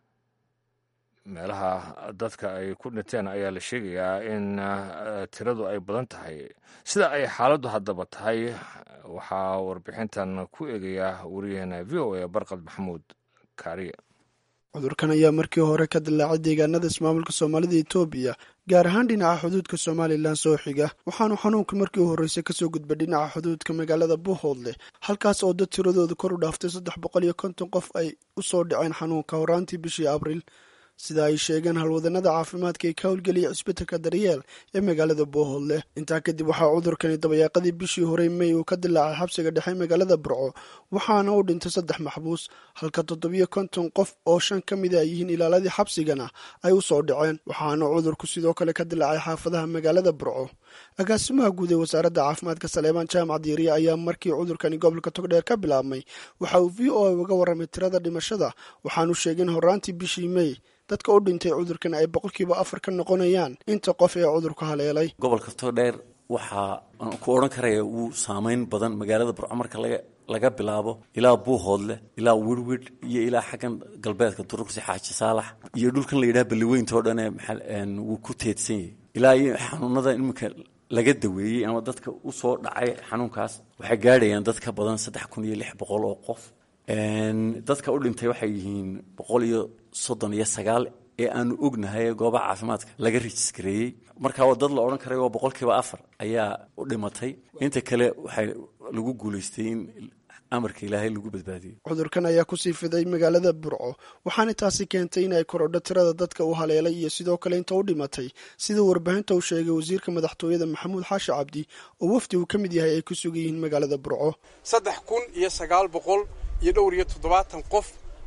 meelaha dadka ay ku dhinteen ayaa la sheegayaa in tiradu ay badan tahay sida ay xaaladdu haddaba tahay waxaa warbixintan ku eegaya wariyaheena v o a barqad maxamuud kaariye cudurkan ayaa markii hore ka dilaacay deegaanada ismaamulka soomaalida etoobiya gaar ahaan dhinaca xuduudka somalilan soo xiga waxaanu xanuunka markii horreysay kasoo gudbay dhinaca xuduudka magaalada buuhoodleh halkaas oo dad tiradooda kor u dhaaftay saddex boqol iyo konton qof ay u soo dhaceen xanuunka horaantii bishii abriil sida ay sheegeen halwadanada caafimaadka ee ka howlgeliya cisbitalka daryeel ee magaalada boohoodleh intaa kadib waxaa cudurkani dabayaaqadii bishii horey mey uu ka dilaacay xabsiga dhexe magaalada burco waxaana u dhintay saddex maxbuus halka toddobiyo konton qof oo shan ka mida ay yihiin ilaaladii xabsigana ay u soo dhaceen waxaana cudurku sidoo kale ka dilaacay xaafadaha magaalada burco agaasimaha guud ee wasaaradda caafimaadka saleebaan jaamac diiriya ayaa markii cudurkani gobolka togdheer ka bilaabmay waxa uu v o a uga warramay tirada dhimashada waxaanu sheegay in horaantii bishii mey dadka u dhintay cudurkan ay boqolkiiba afar ka noqonayaan inta qof ee cudurku haleelay gobolka togdheer waxaa ku odhan karaya wuu saameyn badan magaalada burco marka laga laga bilaabo ilaa buuhoodleh ilaa wirwid iyo ilaa xaggan galbeedka duruqsi xaaji saalax iyo dhulkan la yidhaha balliweyntao dhan ee wuu ku teedsan yahay ilaa iyo xanuunada iminka laga daweeyey ama dadka u soo dhacay xanuunkaas waxay gaadhayaan dad ka badan saddex kun iyo lix boqol oo qof dadka u dhintay waxay yihiin boqol iyo soddon iyo sagaal ee aanu ognahay goobaha caafimaadka laga rejiskareeyey marka waa dad la odhan karay oo boqolkiiba afar ayaa u dhimatay inta kale waxay lagu guulaystay in amarka ilaahay lagu badbaadiyo cudurkan ayaa kusii fiday magaalada burco waxaana taasi keentay in ay korodho tirada dadka u haleelay iyo sidoo kale inta u dhimatay sida warbaahinta uu sheegay wasiirka madaxtooyada maxamuud xaashi cabdi oo wafdi uu ka mid yahay ay ku sugan yihiin magaalada burco saddex kun iyo sagaal boqol iyo dhowr iyo toddobaatan qof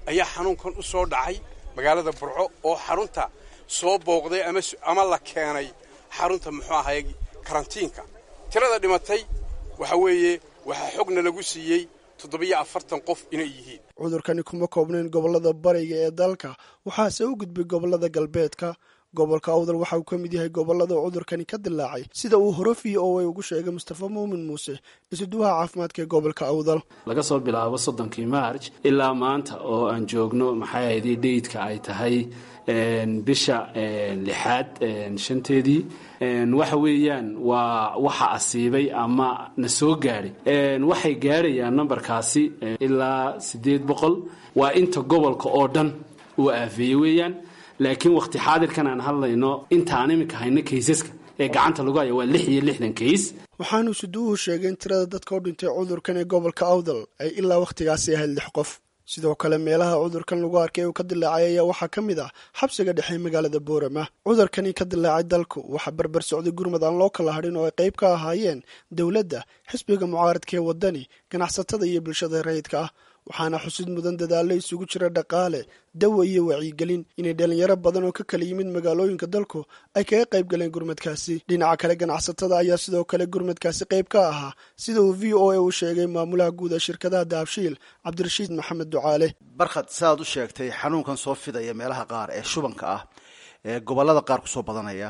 ayaa xanuunkan u soo dhacay magaalada burco oo xarunta soo booqday ama la keenay xarunta muxuu ahay karantiinka tirada dhimatay waxa weeye waxaa xogna lagu siiyey toddobiyo afartan qof inay yihiin cudurkani kuma koobnayn gobollada bariga ee dalka waxaase u gudbay gobollada galbeedka gobolka awdal waxa uu ka mid yahay gobollada cudurkani ka dilaacay sida uu hore v o a ugu sheegay mustafa muumin muuse isuduwaha caafimaadka ee gobolka awdal laga soo bilaabo soddonkii maarj ilaa maanta oo aan joogno maxay ahayday dheydka ay tahay bisha lixaad shanteedii waxa weeyaan waa waxa asiibay ama na soo gaadhay waxay gaadhayaan nambarkaasi ilaa siddeed boqol waa inta gobolka oo dhan uu aafeeyey weeyaan laakiin wakhti xaadirkan aan hadlayno intaan iminka hayno kaysaska ee gacanta lagu haya waa lix iyo lixdan kays waxaanu suduuhu sheegay in tirada dadka u dhintay cudurkan ee gobolka awdal ay ilaa wakhtigaasi ahayd lix qof sidoo kale meelaha cudurkan lagu arkay uu ka dilaacay ayaa waxaa ka mid ah xabsiga dhexe magaalada boorama cudurkani ka dilaacay dalku waxaa barbar socday gurmad aan loo kala hadhin oo ay qayb ka ahaayeen dowladda xisbiga mucaaradka ee waddani ganacsatada iyo bulshada rayidka ah waxaana xusid mudan dadaallo isugu jira dhaqaale dawa iyo wacyigelin inay dhalinyaro badan oo ka kala yimid magaalooyinka dalku ay kaga qayb galeen gurmadkaasi dhinaca kale ganacsatada ayaa sidoo kale gurmadkaasi qayb ka ahaa sida uu v o a u sheegay maamulaha guud ee shirkadaha dahabshiil cabdirashiid maxamed ducaale barkhad sidaad u sheegtay xanuunkan soo fidaya meelaha qaar ee shubanka ah ee gobolada qaar kusoo badanaya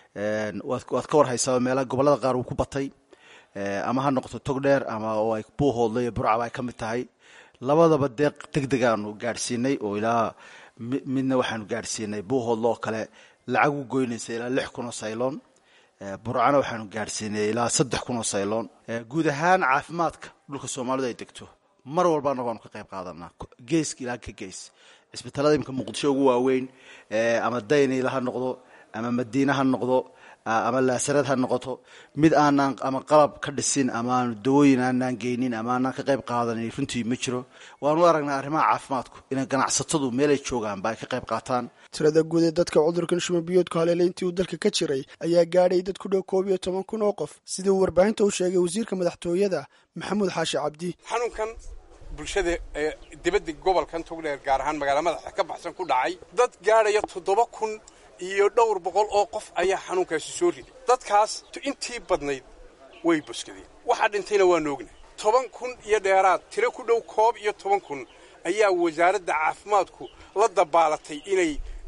waad ka warhaysaa meelaha gobolada qaar uu ku batay ama ha noqoto tog dheer ama oo ay buuhoodla iyo burcaba ay ka mid tahay labadaba deeq deg degaanu gaadhsiinay oo ilaa midna waxaanu gaadhsiinay buuhoodla oo kale lacag u goynaysa ilaa lix kun oo sayloon burcana waxaanu gaadhsiinay ilaa saddex kun oo sayloon guud ahaan caafimaadka dhulka soomaalidu ay degto mar walba annago aanu ka qayb qaadanaa geeska ilaa ka gees cisbitaalada imika muqdisho ugu waaweyn ama daynayla ha noqdo ama madiine ha noqdo ama laasarad ha noqoto mid aanaan ama qalab ka dhisin ama aanu dawooyin aanaan geynin ama aanaan ka qayb qaadanin runtii ma jiro waanu aragnaa arrimaha caafimaadku inay ganacsatadu meelay joogaanba ay ka qayb qaataan tirada guud ee dadka cudurkan shumabiyoodku haleelay intii uu dalka ka jiray ayaa gaadhay dad ku dhow koob iyo toban kun oo qof sida uu warbaahinta u sheegay wasiirka madaxtooyada maxamuud xaashi cabdi xanuunkan bulshada ee dibadda gobolkan togdheer gaar ahaan magaala madaxa ka baxsan ku dhacay dad gaadhaya toddoba kun iyo dhowr boqol oo qof ayaa xanuunkaasi soo riday dadkaas intii badnayd way boskadeen waxaa dhintayna waanu ognahay toban kun iyo dheeraad tiro ku dhow koob iyo toban kun ayaa wasaaradda caafimaadku la dabaalatay inay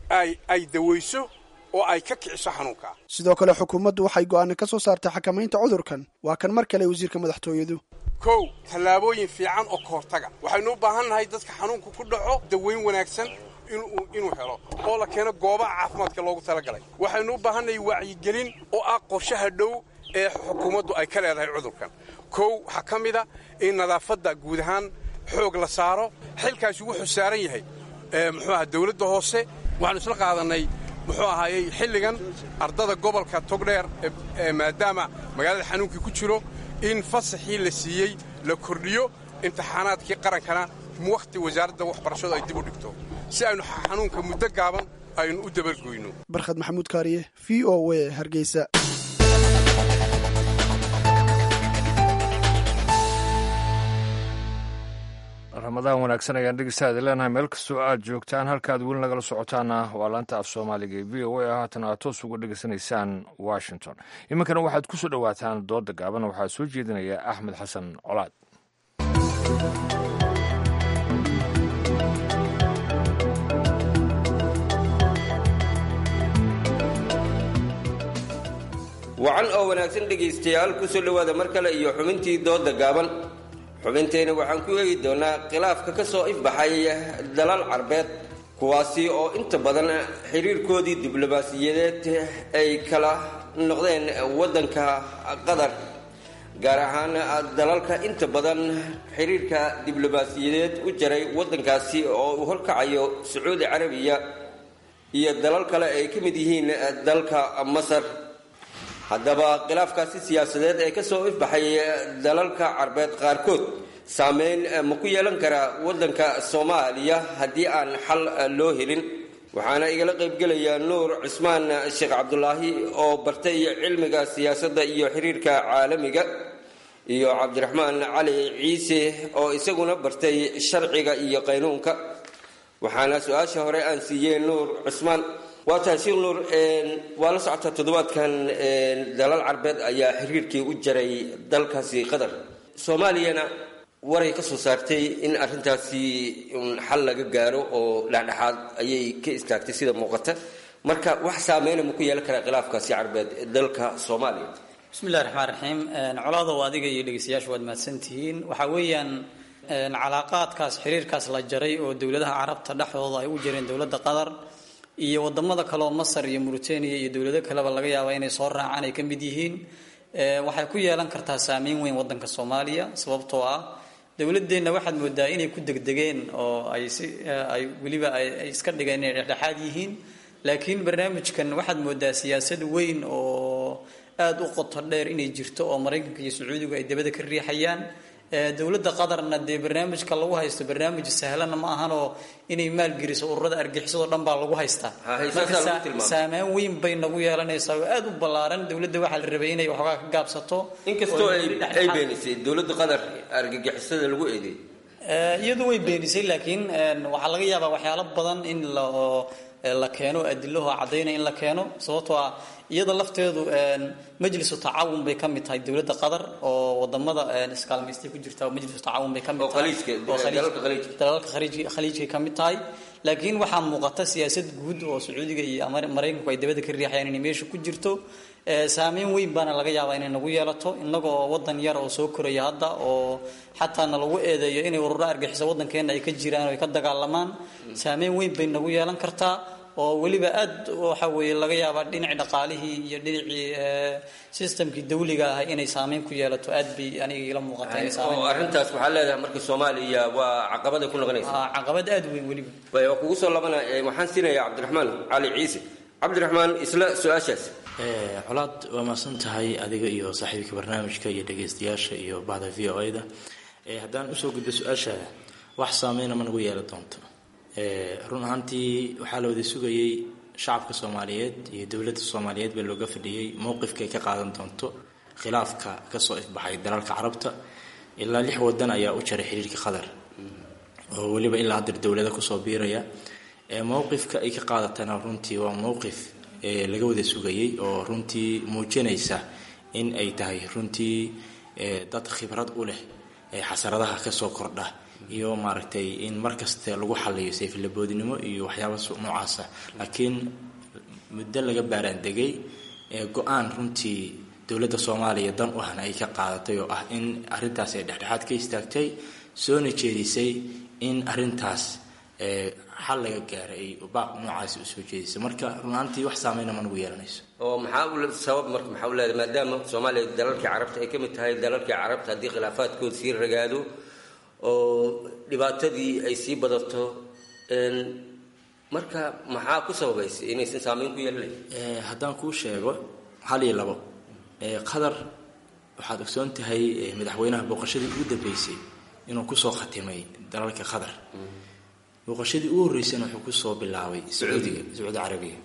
ay dawayso oo ay ka kiciso xanuunkaa sidoo kale xukuumaddu waxay go'aana ka soo saartay xakamaynta cudurkan waa kan mar kale wasiirka madaxtooyadu kow tallaabooyin fiican oo ka hortaga waxaynu u baahan nahay dadka xanuunku ku dhaco dawayn wanaagsan inuu helo oo la keeno goobaha caafimaadka loogu talagalay waxaynu u baahannahay wacyigelin oo ah qorshaha dhow ee xukuumaddu ay ka leedahay cudurkan kow waxaa ka mid a in nadaafadda guud ahaan xoog la saaro xilkaasi wuxuu saaran yahay muxuu aha dawladda hoose waxaanu isla qaadannay muxuu ahaayey xilligan ardada gobolka togdheer maadaama magaalada xanuunkii ku jiro in fasaxii la siiyey la kordhiyo imtixaanaadkii qarankana wakhti wasaaradda waxbarashadu ay dib u dhigto si aynu xanuunka muddo gaaban aynu u dabargoyno barkhad maxamuud kaariye v o a hargeysa ramadaan wanaagsan ayaan dhegeystaada leenahay meel kastoo aad joogtaan halkaad weli nagala socotaana waa laanta af soomaaliga ee v o a haatan aad toos uga dhegeysanaysaan washington iminkana waxaad ku soo dhowaataan dooda gaaban waxaa soo jeedinaya axmed xasan colaad wacan oo wanaagsan dhegaystayaal ku soo dhowaada mar kale iyo xubintii dooda gaaban xubintayna waxaan ku eegi doonaa khilaafka ka soo ifbaxay dalal carbeed kuwaasi oo inta badan xiriirkoodii diblomaasiyadeed ay kala noqdeen waddanka qatar gaar ahaan dalalka inta badan xiriirka diblomaasiyadeed u jaray waddankaasi oo uu horkacayo sacuudi carabiya iyo dalal kale ay ka mid yihiin dalka masar haddaba khilaafkaasi siyaasadeed ee kasoo ifbaxay dalalka carbeed qaarkood saameyn ma ku yeelan karaa waddanka soomaaliya haddii aan xal loo helin waxaana igala qaybgelaya nuur cismaan sheekh cabdulaahi oo bartay cilmiga siyaasadda iyo xiriirka caalamiga iyo cabdiraxmaan cali ciise oo isaguna bartay sharciga iyo qaynuunka waxaana su-aasha hore aan siiyey nuur cusmaan waa tahay sheekh nuur waa la socotaa toddobaadkan dalal carbeed ayaa xiriirkii u jaray dalkaasi qatar soomaaliyana waray ka soo saartay in arrintaasi xal laga gaaro oo dhexdhexaad ayay ka istaagtay sida muuqata marka wax saameyna ma ku yeelan karaa khilaafkaasi carbeed dalka soomaaliya bismillahi raxmaan raxiim colaadow adiga iyo dhegeystayaashu waad mahadsantihiin waxaa weeyaan calaaqaadkaas xiriirkaas la jaray oo dowladaha carabta dhexdooda ay u jireen dowladda qatar iyo wadamada kaleoo masar iyo mauritania iyo dowlado kaleba laga yaaba inay soo raacaan ay ka mid yihiin waxay ku yeelan kartaa saameyn weyn wadanka soomaaliya sababtoo ah dowladeenna waxaad moodaa inay ku degdegeen oo ay si ay weliba ay iska dhigeen inay dhexdhexaad yihiin laakiin barnaamijkan waxaad moodaa siyaasad weyn oo aada u qoto dheer inay jirto oo maraykanka iyo sacuudigu ay dabada ka riixayaan dowladda qatarna dee barnaamijka lagu haysto barnaamij sahlana ma ahanoo inay maalgeliso ururada argixisado dhan baa lagu haystaa marka saameyn weyn bay nagu yeelanaysaa oo aada u ballaaran dowladda waxaa la rabay inay waxoogaa ka gaabsato inkastoo ay beenisay dowladda qatar argagixisada lagu eedeey iyadu way beenisay laakiin waxaa laga yaabaa waxyaalo badan in la la keeno adilaho cadaynaya in la keeno sababtoo ah iyada lafteedu majlisu tacaawun bay ka mid tahay dowladda qatar oo wadamada iskaalmaystay ku jirta majlisu tacaawun bay ka mid tahay dalalka khaliijkay ka mid tahay laakiin waxaa muuqata siyaasad guud oo sacuudiga iyo maraykanku ay dabada ka riixayaan inay meesha ku jirto saameyn weyn baana laga yaabaa inay nagu yeelato innaga oo wadan yar oo soo koraya hadda oo xataa na lagu eedeeyo inay ururo argixiso wadankeena ay ka jiraan oo ay ka dagaalamaan saameyn weyn bay nagu yeelan kartaa oo weliba aad waxa weeye laga yaabaa dhinacii dhaqaalihii iyo dhinacii systemkii dawliga ah inay saameyn ku yeelato aad bay aniga ila muuqata oo arrintaas waxaa leedahay marka soomaaliya waa caqabaday ku noqonaysa caqabad aad weyn weliba way waa kugu soo labana waxaan siinayaa cabdiraxmaan cali ciise cabdiraxmaan isla su-aashaas colaad waa maasan tahay adiga iyo saaxiibka barnaamijka iyo dhegaystayaasha iyo bahda v o a-da haddaan usoo gudbo su-aashaada wax saameyna ma nagu yeeli doonto run ahaantii waxaa la wada sugayey shacabka soomaaliyeed iyo dowladda soomaaliyeed baa looga fadhiyey mowqifkaay ka qaadan doonto khilaafka kasoo ifbaxay dalalka carabta ilaa lix wadan ayaa u jaray xiriirka qatar oo weliba ilaa hadir dowlada kusoo biiraya mowqifka ay ka qaadatana runtii waa mowqif laga wada sugayey oo runtii muujinaysa in ay tahay runtii dad khibrad u leh xasaradaha kasoo kordha iyo maaragtay in markasta lagu xaliyo sayflaboodnimo iyo waxyaaba noocaasa laakiin muddo laga baaraandegay go-aan runtii dowladda soomaaliya dan u ahna ay ka qaadatay oo ah in arintaas ay dhexdhexaad ka istaagtay soona jeedisay in arintaas xal laga gaaray ay baaq noocaasi usoo jeedisay marka runaantii wax saameyna ma nagu yeelanayso oo maxaa sabab marka maxaa u leedahay maadaama soomaaliya dalalkii carabta ay ka mid tahay dalalkii carabta haddii khilaafaadkood sii ragaado oo dhibaatadii ay sii badato marka maxaa ku sababaysa inaysan saameyn ku yeelanayn haddaan kuu sheego hal iyo labo qatar waxaad ogsoon tahay madaxweynaha booqashadii ugu dambeysay inuu kusoo khatimay dalalka qatar booqashadii ugu horreysayna wuxuu kusoo bilaabay sacuudiga sacuudi carabiga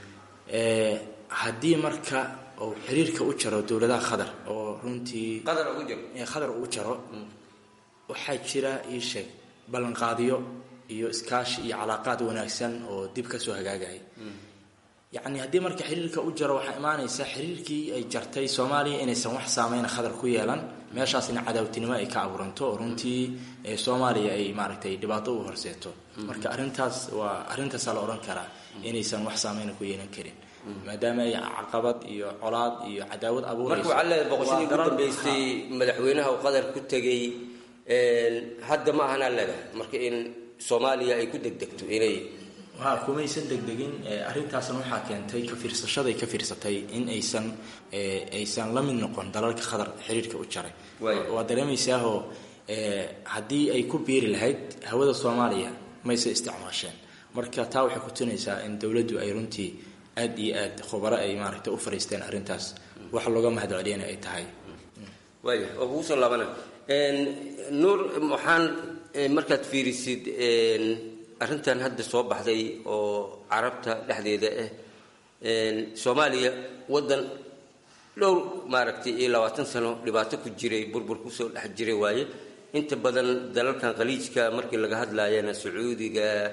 haddii marka uu xiriirka u jaro dowladaha qatar oo runtii qatar uu jaro waxaa jira ii sheeg ballanqaadyo iyo iskaashi iyo calaaqaad wanaagsan oo dib kasoo hagaagaya yacni haddii marka xiriirka u jaro waxaa imaanaysa xiriirkii ay jartay soomaaliya inaysan wax saameyna khadar ku yeelan meeshaasina cadaawtinimo ay ka abuuranto oo runtii soomaaliya ay maaragtay dhibaato u horseeto marka arrintaas waa arrintaasaa la odhan karaa inaysan wax saameyna ku yeelan karin maadaama ay caqabad iyo colaad iyo cadaawad abuurayso marka waxaa leedahay boqoshadii ugu dambeysay madaxweynaha uu qatar ku tegay hadda ma ahanaa leedahay marka in soomaaliya ay ku degdegto inay ha kumaysan degdegin arrintaasna waxaa keentay ka fiirsashaday ka fiirsatay in aysan aysan la mid noqon dalalka qatar xiriirka u jaray waa dareemaysaahoo haddii ay ku biiri lahayd hawada soomaaliya mayse isticmaasheen marka taa waxay kutusinaysaa in dowladdu ay runtii aad iyo aad khubaro ay maaragtay u fariisteen arrintaas wax looga mahad celiyana ay tahay waaya oo kugu soo laabana nuur waxaan markaad fiirisid arrintan hadda soo baxday oo carabta dhexdeeda ah soomaaliya waddan dhowr maaragtay iyo labaatan sano dhibaato ku jiray burbur kusoo dhex jiray waaye inta badan dalalkan khaliijka markii laga hadlaayana sacuudiga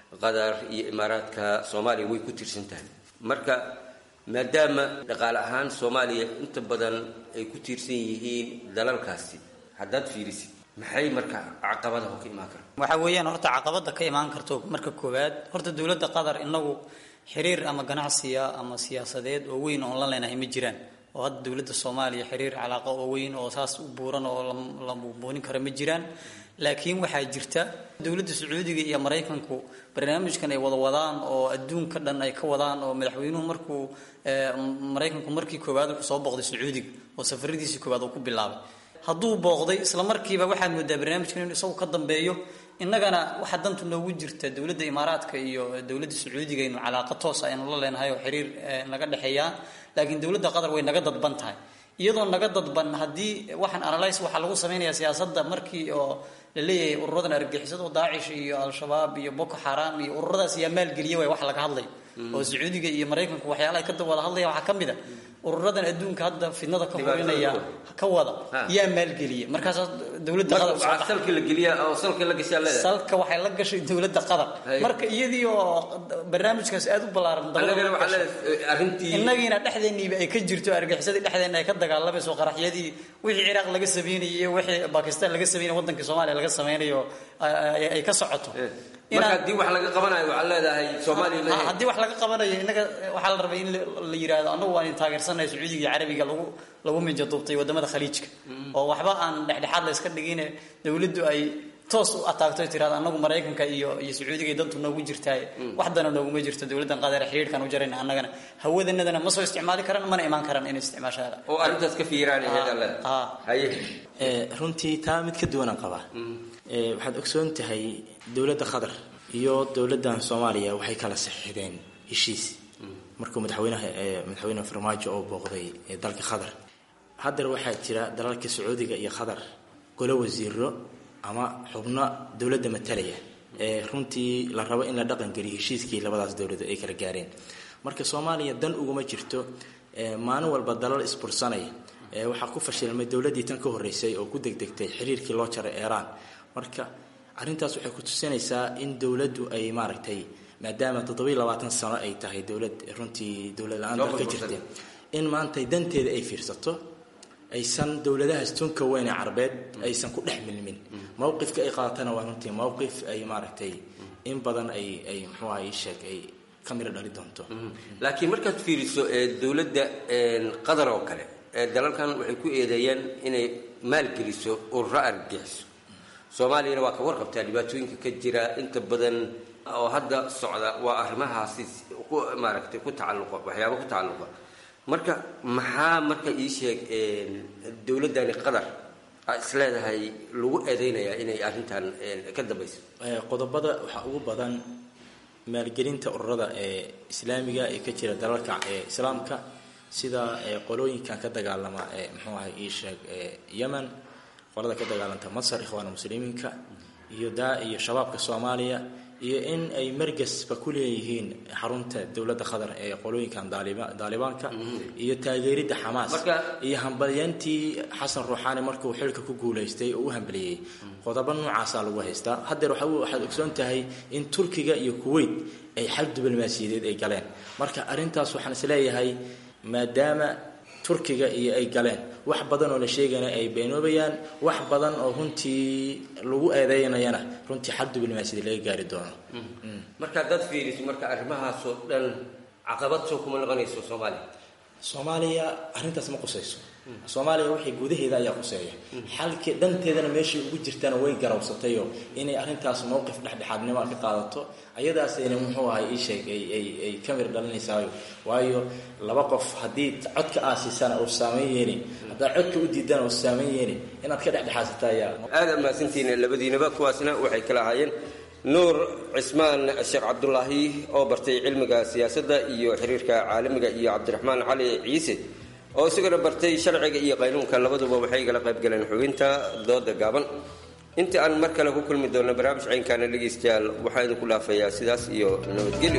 qatar iyo imaaraadka soomaaliya way ku tirsan tahay marka maadaama dhaqaale ahaan soomaaliya inta badan ay ku tiirsan yihiin dalalkaasi haddaad fiirisid maxay marka caqabadaha ka imaan kara waxa weeyaan horta caqabada ka imaan karto marka koowaad horta dowladda qatar inagu xiriir ama ganacsiya ama siyaasadeed oo weyn oon la leenahay ma jiraan oo hadda dowladda soomaaliya xiriir calaaqo oo weyn oo saas u buuran oo la buubuunin kara ma jiraan laakiin waxaa jirta dowladda sacuudiga iyo maraykanku barnaamijkan ay wada wadaan oo adduunka dhan ay ka wadaan oo madaxweynuhu markuu maraykanku markii koowaad wuxuu soo booqday sacuudiga oo safaradiisii koowaad uu ku bilaabay hadduu booqday isla markiiba waxaad moodaa barnaamijkan inuu isagu ka dambeeyo innagana waxaa dantu noogu jirta dowladda imaaraadka iyo dowladda sacuudiga aynu calaaqa toos aynu la leenahay oo xiriir naga dhexeeyaan laakiin dowladda qatar way naga dadban tahay iyadoo naga dadban haddii waxaan analyse waxaa lagu samaynayaa siyaasadda markii oo la leeyahay ururadan argagixisada oo daacish iyo al-shabaab iyo boko xaram iyo ururadaas yaa maalgeliya way wax laga hadlay oo sacuudiga iyo maraykanku waxyaalaha ka wada hadlaya waxaa ka mid a ururadan adduunka hadda fidnada ka horinaya ka wada yaa maalgeliya markaasaa dowladda qatar salka la geliya oo salka la gashaa leedahay salka waxay la gashay dowladda qatar marka iyadii oo barnaamijkaas aad u ballaaran innagiina dhexdeeniiba ay ka jirto argaxisadii dhexdeena ay ka dagaalamayso qaraxyadii wixii ciraaq laga sameynayay iyo wixii bakistan laga sameynay wadankii soomaaliya laga sameynayo ay ka socoto marka haddii wax laga qabanayo waxaad leedahay soomaaliya haddii wax laga qabanayo innaga waxaa la rabay in la yidhaahdo annagu waan taageersanahay sacuudiga iyo carabiga lagu lagu minja duubtay wadamada khaliijka oo waxba aan dhexdhexaad la iska dhigine dowladdu ay toos u ataagto tirahdo annagu maraykanka iyo iyo sacuudiga dantu noogu jirtaay wax dana nooguma jirto dowladdan qadeer xiriirkan u jarayna annagana hawadanadana ma soo isticmaali karaan mana imaan karaan inay isticmaashaada oo arrintaas ka fiiraanhaye runtii taa mid ka duwanaan qabaa waxaad ogsoon tahay dowladda qatar iyo dowladdan soomaaliya waxay kala saxiixdeen heshiis markuu madaxweynaha madaxweyne farmaajo oo booqday dalka qatar haddana waxaa jira dalalka sacuudiga iyo qatar golo wasiiro ama xubno dowladda matalaya ee runtii la rabo in la dhaqangeliyo heshiiskii labadaas dowladood ay kala gaareen marka soomaaliya dan uguma jirto maalin walba dalal isbursanaya waxaa ku fashilmay dowladdii tan ka horreysay oo ku degdegtay xiriirkii loo jaray eeraan marka arrintaas waxay ku tusinaysaa in dowladdu ay maaragtay maadaama toddobiiy labaatan sano ay tahay dowlad runtii dowlad la-aan dalka jirta in maanta danteeda ay fiirsato aysan dowladahaas tunka weyn ee carbeed aysan ku dhex milmin mowqifka ay qaadatana waa runtii mowqif ay maaragtay in badan ay ay muxuu aha ii sheeg ay ka miro dhali doonto laakiin markaad fiiriso dowladda qatar oo kale dalalkan waxay ku eedeeyeen inay maalgeliso ururo argagixiso soomaaliyana waa ka warqabtaa dhibaatooyinka ka jira inta badan oo hadda socda waa arrimahaasi ku maaragtay ku tacalluqa waxyaaba ku tacalluqa marka maxaa marka ii sheeg dowladdani qatar aa is leedahay lagu eedeynayaa inay arrintan ka dambayso qodobada waxaa ugu badan maalgelinta ururada ee islaamiga ee ka jira dalalka ee islaamka sida qolooyinkan ka dagaalama ee muxuu ahay ii sheeg yemen qolada ka dagaalanta masar ikhwaana muslimiinka iyo daa iyo shabaabka soomaaliya iyo in ay margasba ku leeyihiin xarunta dowladda qatar ee qolooyinkan daalibaanka iyo taageeridda xamaas iyo hambalyantii xasan ruuxaani markuu xilka ku guulaystay oo u hambaliyey qodobo noocaasaa lagu haystaa haddeer waxaad ogsoon tahay in turkiga iyo kuwait ay xal diblomaasiyadeed ay galeen marka arrintaas waxaan isleeyahay maadaama turkiga iyo ay galeen wax badan oo la sheegana ay beenoobayaan wax badan oo runtii lagu eedeynayana runtii xal diblomaasiyad laga gaari doono marka haddaad fiiriso marka arrimahaasoo dhan caqabad soo kuma noqonayso soomaaliya soomaaliya arrintaas ma qusayso soomaaliya waxay gudaheeda ayaa quseeya xalki dhanteedana meeshay ugu jirtana way garawsatayo inay arrintaas mowqif dhexdhexaadnimo ka qaadato ayadaasayna muxuu ahay ii sheeg ay ka mir dhalinaysaayo waayo laba qof haddii codka aasiisana uu saameyn yeelin haddaad codka u diidana uu saameyn yeelin inaad ka dhexdhexaasata ayaa aada mahadsantihiin labadiinaba kuwaasna waxay kala ahaayeen nuur cismaan sheekh cabdulaahi oo bartay cilmiga siyaasadda iyo xiriirka caalamiga iyo cabdiraxmaan cali ciise oo isagana bartay sharciga iyo qaynuunka labaduba waxay igala qayb galeen xubinta dooda gaaban inta aan mar kale ku kulmi doonno barnaamij caynkaana dhegaystayaal waxaa idinku dhaafayaa sidaas iyo nabadgelyo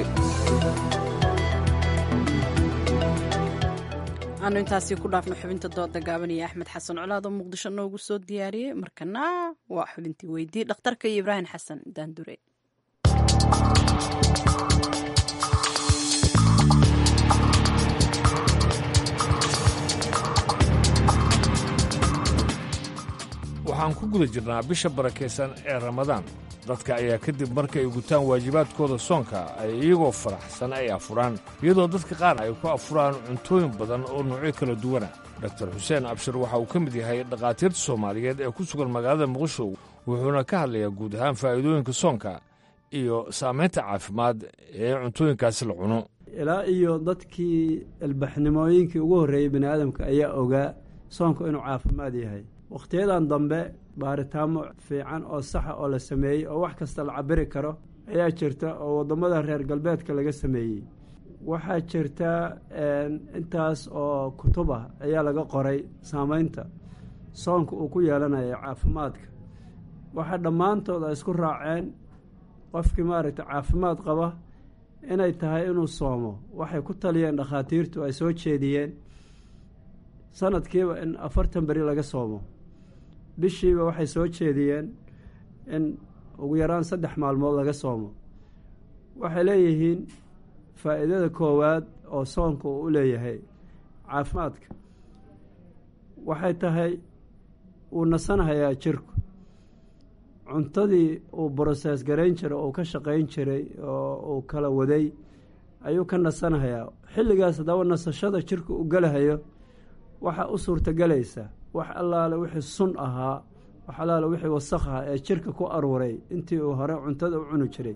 aanu intaasi ku dhaafno xubinta dooda gaaban iyo axmed xasan colaad oo muqdisho noogu soo diyaariyey markana waa xubintii weydii dhakhtarka iyo ibraahim xasan daandure waxaan ku guda jirnaa bisha barakaysan ee ramadaan dadka ayaa kadib markay gutaan waajibaadkooda soonka ay iyagoo faraxsan ay afuraan iyadoo dadka qaar ay ku afuraan cuntooyin badan oo noocyo kala duwana doktor xuseen abshir waxa uu ka mid yahay dhakhaatiirta soomaaliyeed ee ku sugan magaalada muqdisho wuxuuna ka hadlayaa guud ahaan faa'iidooyinka soonka iyo saamaynta caafimaad ee cuntooyinkaasi la cuno ilaa iyo dadkii ilbaxnimooyinkii ugu horreeyey bini aadamka ayaa ogaa soonku inuu caafimaad yahay wakhtiyadan dambe baaritaamo fiican oo saxa oo la sameeyey oo wax kasta la cabiri karo ayaa jirta oo waddamada reer galbeedka laga sameeyey waxaa jirta intaas oo kutub ah ayaa laga qoray saameynta soonka uu ku yeelanayo caafimaadka waxaa dhammaantood ay isku raaceen qofkii maaragtay caafimaad qaba inay tahay inuu soomo waxay ku taliyeen dhakhaatiirtu ay soo jeediyeen sanadkiiba in afartan beri laga soomo bishiiba waxay soo jeediyeen in ugu yaraan saddex maalmood laga soomo waxay leeyihiin faa'iidada koowaad oo soonka uu u leeyahay caafimaadka waxay tahay uu nasanahayaa jirku cuntadii uu brosees garayn jiray oo uu ka shaqayn jiray oo uu kala waday ayuu ka nasanahayaa xilligaas haddaba nasashada jirku u gelahayo waxaa u suurtagelaysa wax allaale wixii sun ahaa wax allaale wixii wasakh ahaa ee jirka ku aruuray intii uu hore cuntada u cuni jiray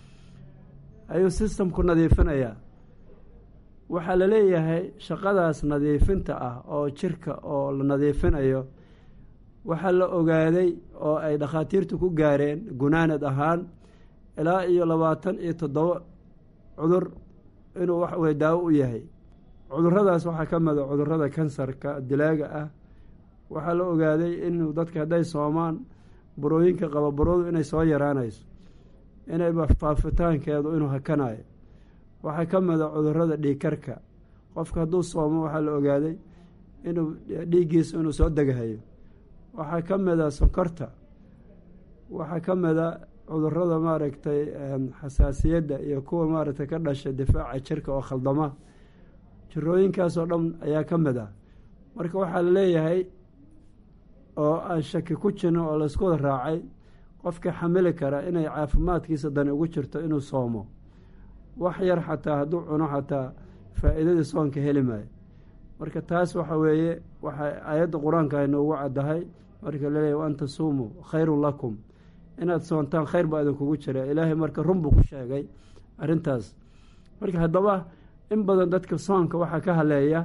ayuu sistamku nadiifinayaa waxaa la leeyahay shaqadaas nadiifinta ah oo jirka oo la nadiifinayo waxaa la ogaaday oo ay dhakhaatiirtu ku gaareen gunaanad ahaan ilaa iyo labaatan iyo toddoba cudur inuu wax wey daawo u yahay cuduradaas waxaa ka mida cudurada kansarka dilaaga ah waxaa la ogaaday inuu dadka hadday soomaan burooyinka qaba buradu inay soo yaraanayso inay faafitaankeedu inuu hakanayo waxaa ka mida cudurada dhiigkarka qofka hadduu soomo waxaa la ogaaday inuu dhiiggiisa inuu soo degahayo waxaa ka mida sonkorta waxaa ka mida cudurada maaragtay xasaasiyadda iyo kuwa maaragtay ka dhasha difaaca jirka oo khaldama jirooyinkaasoo dhan ayaa ka mid ah marka waxaa la leeyahay oo aan shaki ku jirin oo laysku wada raacay qofka xamili kara inay caafimaadkiisa dani ugu jirto inuu soomo wax yar xataa hadduu cuno xataa faa'iidadii soonka heli maayo marka taas waxa weeye waxay aayadda qur-aanka ay noogu caddahay marka laleeyahy wa an tasuumuu khayrun lakum inaad soontaan khayr baa idinkugu jira ilaahay marka run buu ku sheegay arrintaas marka haddaba in badan dadka soonka waxaa ka haleeya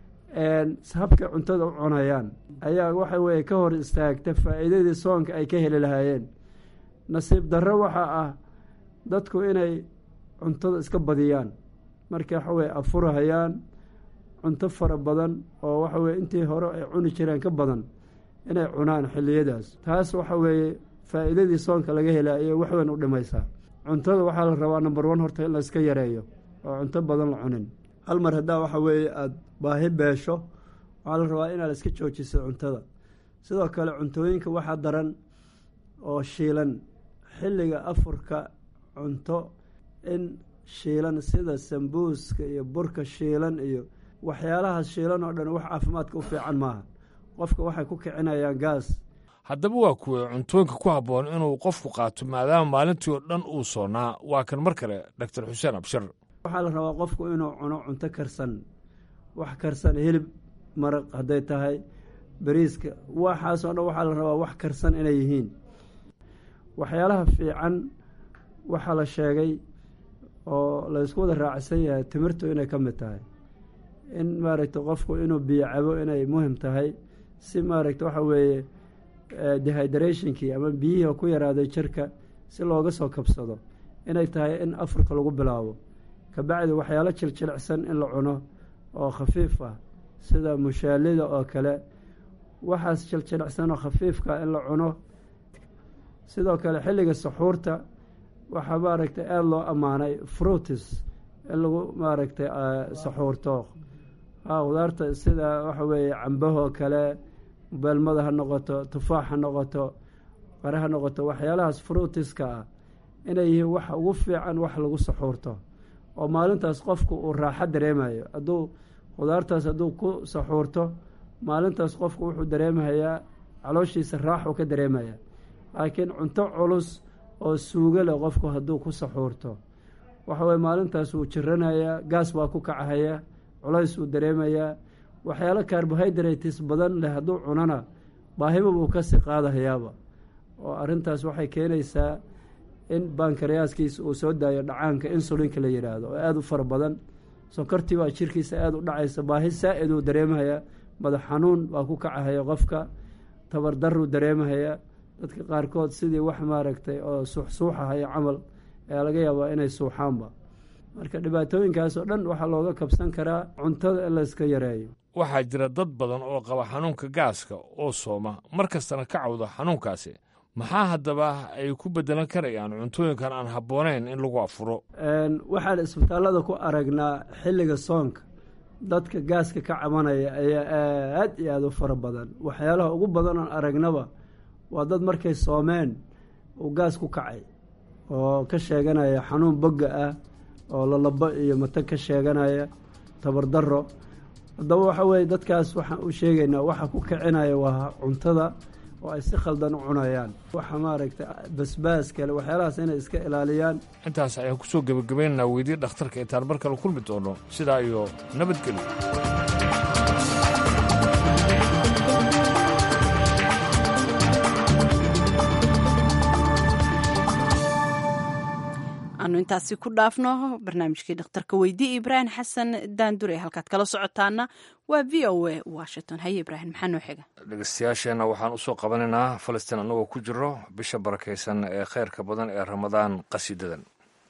habkay cuntada u cunayaan ayaa waxa weye ka hor istaagta faa'iidadii soonka ay ka heli lahaayeen nasiib darro waxaa ah dadku inay cuntada iska badiyaan marka waxa weye afurahayaan cunto fara badan oo waxa weye intii hore ay cuni jireen ka badan inay cunaan xilliyadaas taas waxa weeye faa'iidadii soonka laga helaayo wax weyn u dhimaysaa cuntada waxaa la rabaa number one horta in la iska yareeyo oo cunto badan la cunin hal mar haddaa waxa weeye aada baahi beesho waxaa la rabaa inaad iska joojiso cuntada sidoo kale cuntooyinka waxaa daran oo shiilan xilliga afurka cunto in shiilan sida sambuuska iyo burka shiilan iyo waxyaalahaas shiilan oo dhan wax caafimaadka u fiican maaha qofka waxay ku kicinayaan gaas haddaba waa kuwee cuntooyinka ku habboon inuu qofku qaato maadaama maalintii oo dhan uu soonaa waa kan mar kale doctor xuseen abshir waxaa la rabaa qofku inuu cuno cunto karsan wax karsan hilib maraq hadday tahay bariiska waxaasoo dhan waxaa la rabaa wax karsan inay yihiin waxyaalaha fiican waxaa la sheegay oo laysku wada raacsan yahay timirtu inay ka mid tahay in maaragta qofku inuu biyo cabo inay muhim tahay si maaragta waxa weeye dehydrationkii ama biyihii ku yaraaday jirka si looga soo kabsado inay tahay in afurka lagu bilaabo kabacdi waxyaalo jiljilicsan in la cuno oo khafiif ah sida mushaalida oo kale waxaas jiljilicsan oo khafiifka in la cuno sidoo kale xilliga saxuurta waxaa maaragtay aada loo ammaanay fruitis in lagu maaragtay saxuurto qudaarta sida waxa weeye cambahoo kale beelmada ha noqoto tufaax ha noqoto qare ha noqoto waxyaalahaas fruitiska ah inay yihiin waxa ugu fiican wax lagu saxuurto oo maalintaas qofku uu raaxo dareemayo hadduu khudaartaas hadduu ku saxuurto maalintaas qofku wuxuu dareemahayaa calooshiisa raaxuu ka dareemaya laakiin cunto culus oo suugo leh qofku hadduu ku saxuurto waxa weye maalintaas wuu jiranayaa gaas baa ku kacahaya culays wuu dareemayaa waxyaalo carbohydrates badan leh hadduu cunana baahiba buu kasii qaadahayaaba oo arrintaas waxay keenaysaa in bankariyaaskiisa uu soo daayo dhacaanka insulinka la yidhaahdo oo aada u fara badan sonkortii baa jirkiisa aada u dhacaysa baahi saa-id uu dareemahayaa madax xanuun baa ku kacahaya qofka tabardaruu dareemahayaa dadka qaarkood sidii wax maaragtay oo suuxsuuxahaya camal ayaa laga yaabaa inay suuxaanba marka dhibaatooyinkaas oo dhan waxaa looga kabsan karaa cuntada in layska yareeyo waxaa jira dad badan oo qaba xanuunka gaaska oo sooma mar kastana ka cawda xanuunkaasi maxaa haddaba ay ku beddelan karayaan cuntooyinkan aan habboonayn in lagu afuro waxaan isbitaallada ku aragnaa xilliga soonka dadka gaaska ka cabanaya ayaa aad iyo aada u fara badan waxyaalaha ugu badan oon aragnaba waa dad markay soomeen uu gaas ku kacay oo ka sheeganaya xanuun bogga ah oo lalabo iyo matag ka sheeganaya tabardaro haddaba waxa weeye dadkaas waxaan u sheegaynaa waxa ku kicinaya waa cuntada oo ay si khaldan u cunayaan waxa maaragtay basbaas kale waxyaalahaas inay iska ilaaliyaan intaas ayaan ku soo gebagabaynaynaa weydii dhakhtarka intaan mar kale kulmi doono sidaa iyo nabadgelyo aanu intaasi ku dhaafno barnaamijkii dhakhtarka weydii ibraahim xasan daandure halkaad kala socotaana waa v o a washington haye ibraahim maxaa noo xiga dhegeystayaasheenna waxaan usoo qabanaynaa falastiin annagoo ku jiro bisha barakaysan ee khayrka badan ee ramadaan qasiidadan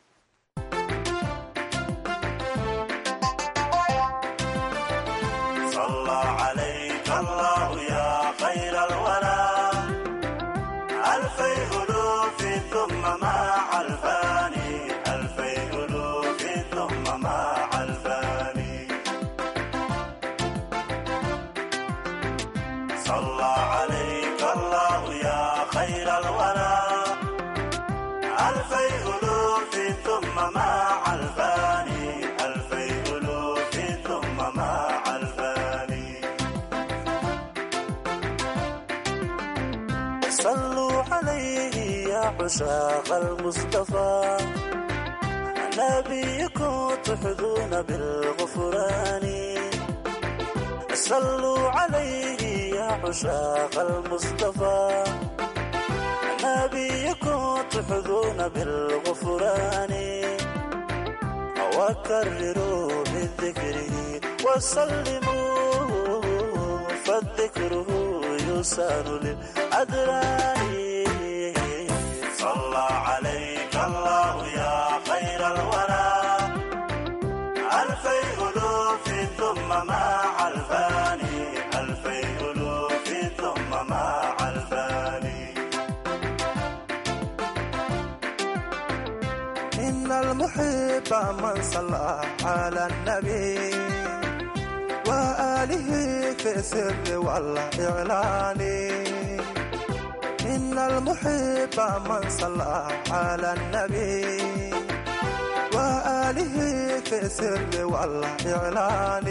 عشاق المصطفى نبيكم تحظون بالغفران صلوا عليه يا عشاق المصطفى نبيكم تحظون بالغفران وكرروا من ذكره وسلموا فالذكره يسان للأدران صلى عليك الله يا خير الورى ألفي ألوف ثم مع الفاني ألفي ألوف ثم مع الفاني إن المحب من صلى على النبي وآله في السر والإعلان إن المحب من صلى على النبي وآله في السر والإعلان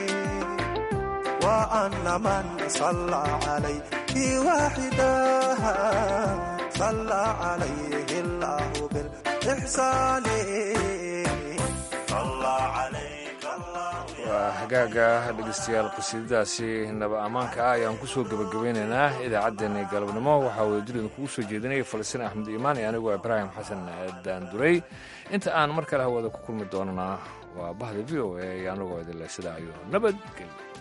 وأن من صلى عليه واحدا صلى عليه الله بالإحسان صلى عليك الله waa hagaaga dhegeystayaal qasiidadaasi naba ammaanka ah ayaan ku soo gebagabeynaynaa idaacaddeenna galabnimo waxaa wadadulida kugu soo jeedinaya falastiin axmed iimaan iyo anigoo ibraahim xasan daanduray inta aan mar kale hawada ku kulmi doonana waa bahda v o a iyo anagoo idinle sidaa iyo nabadgelyo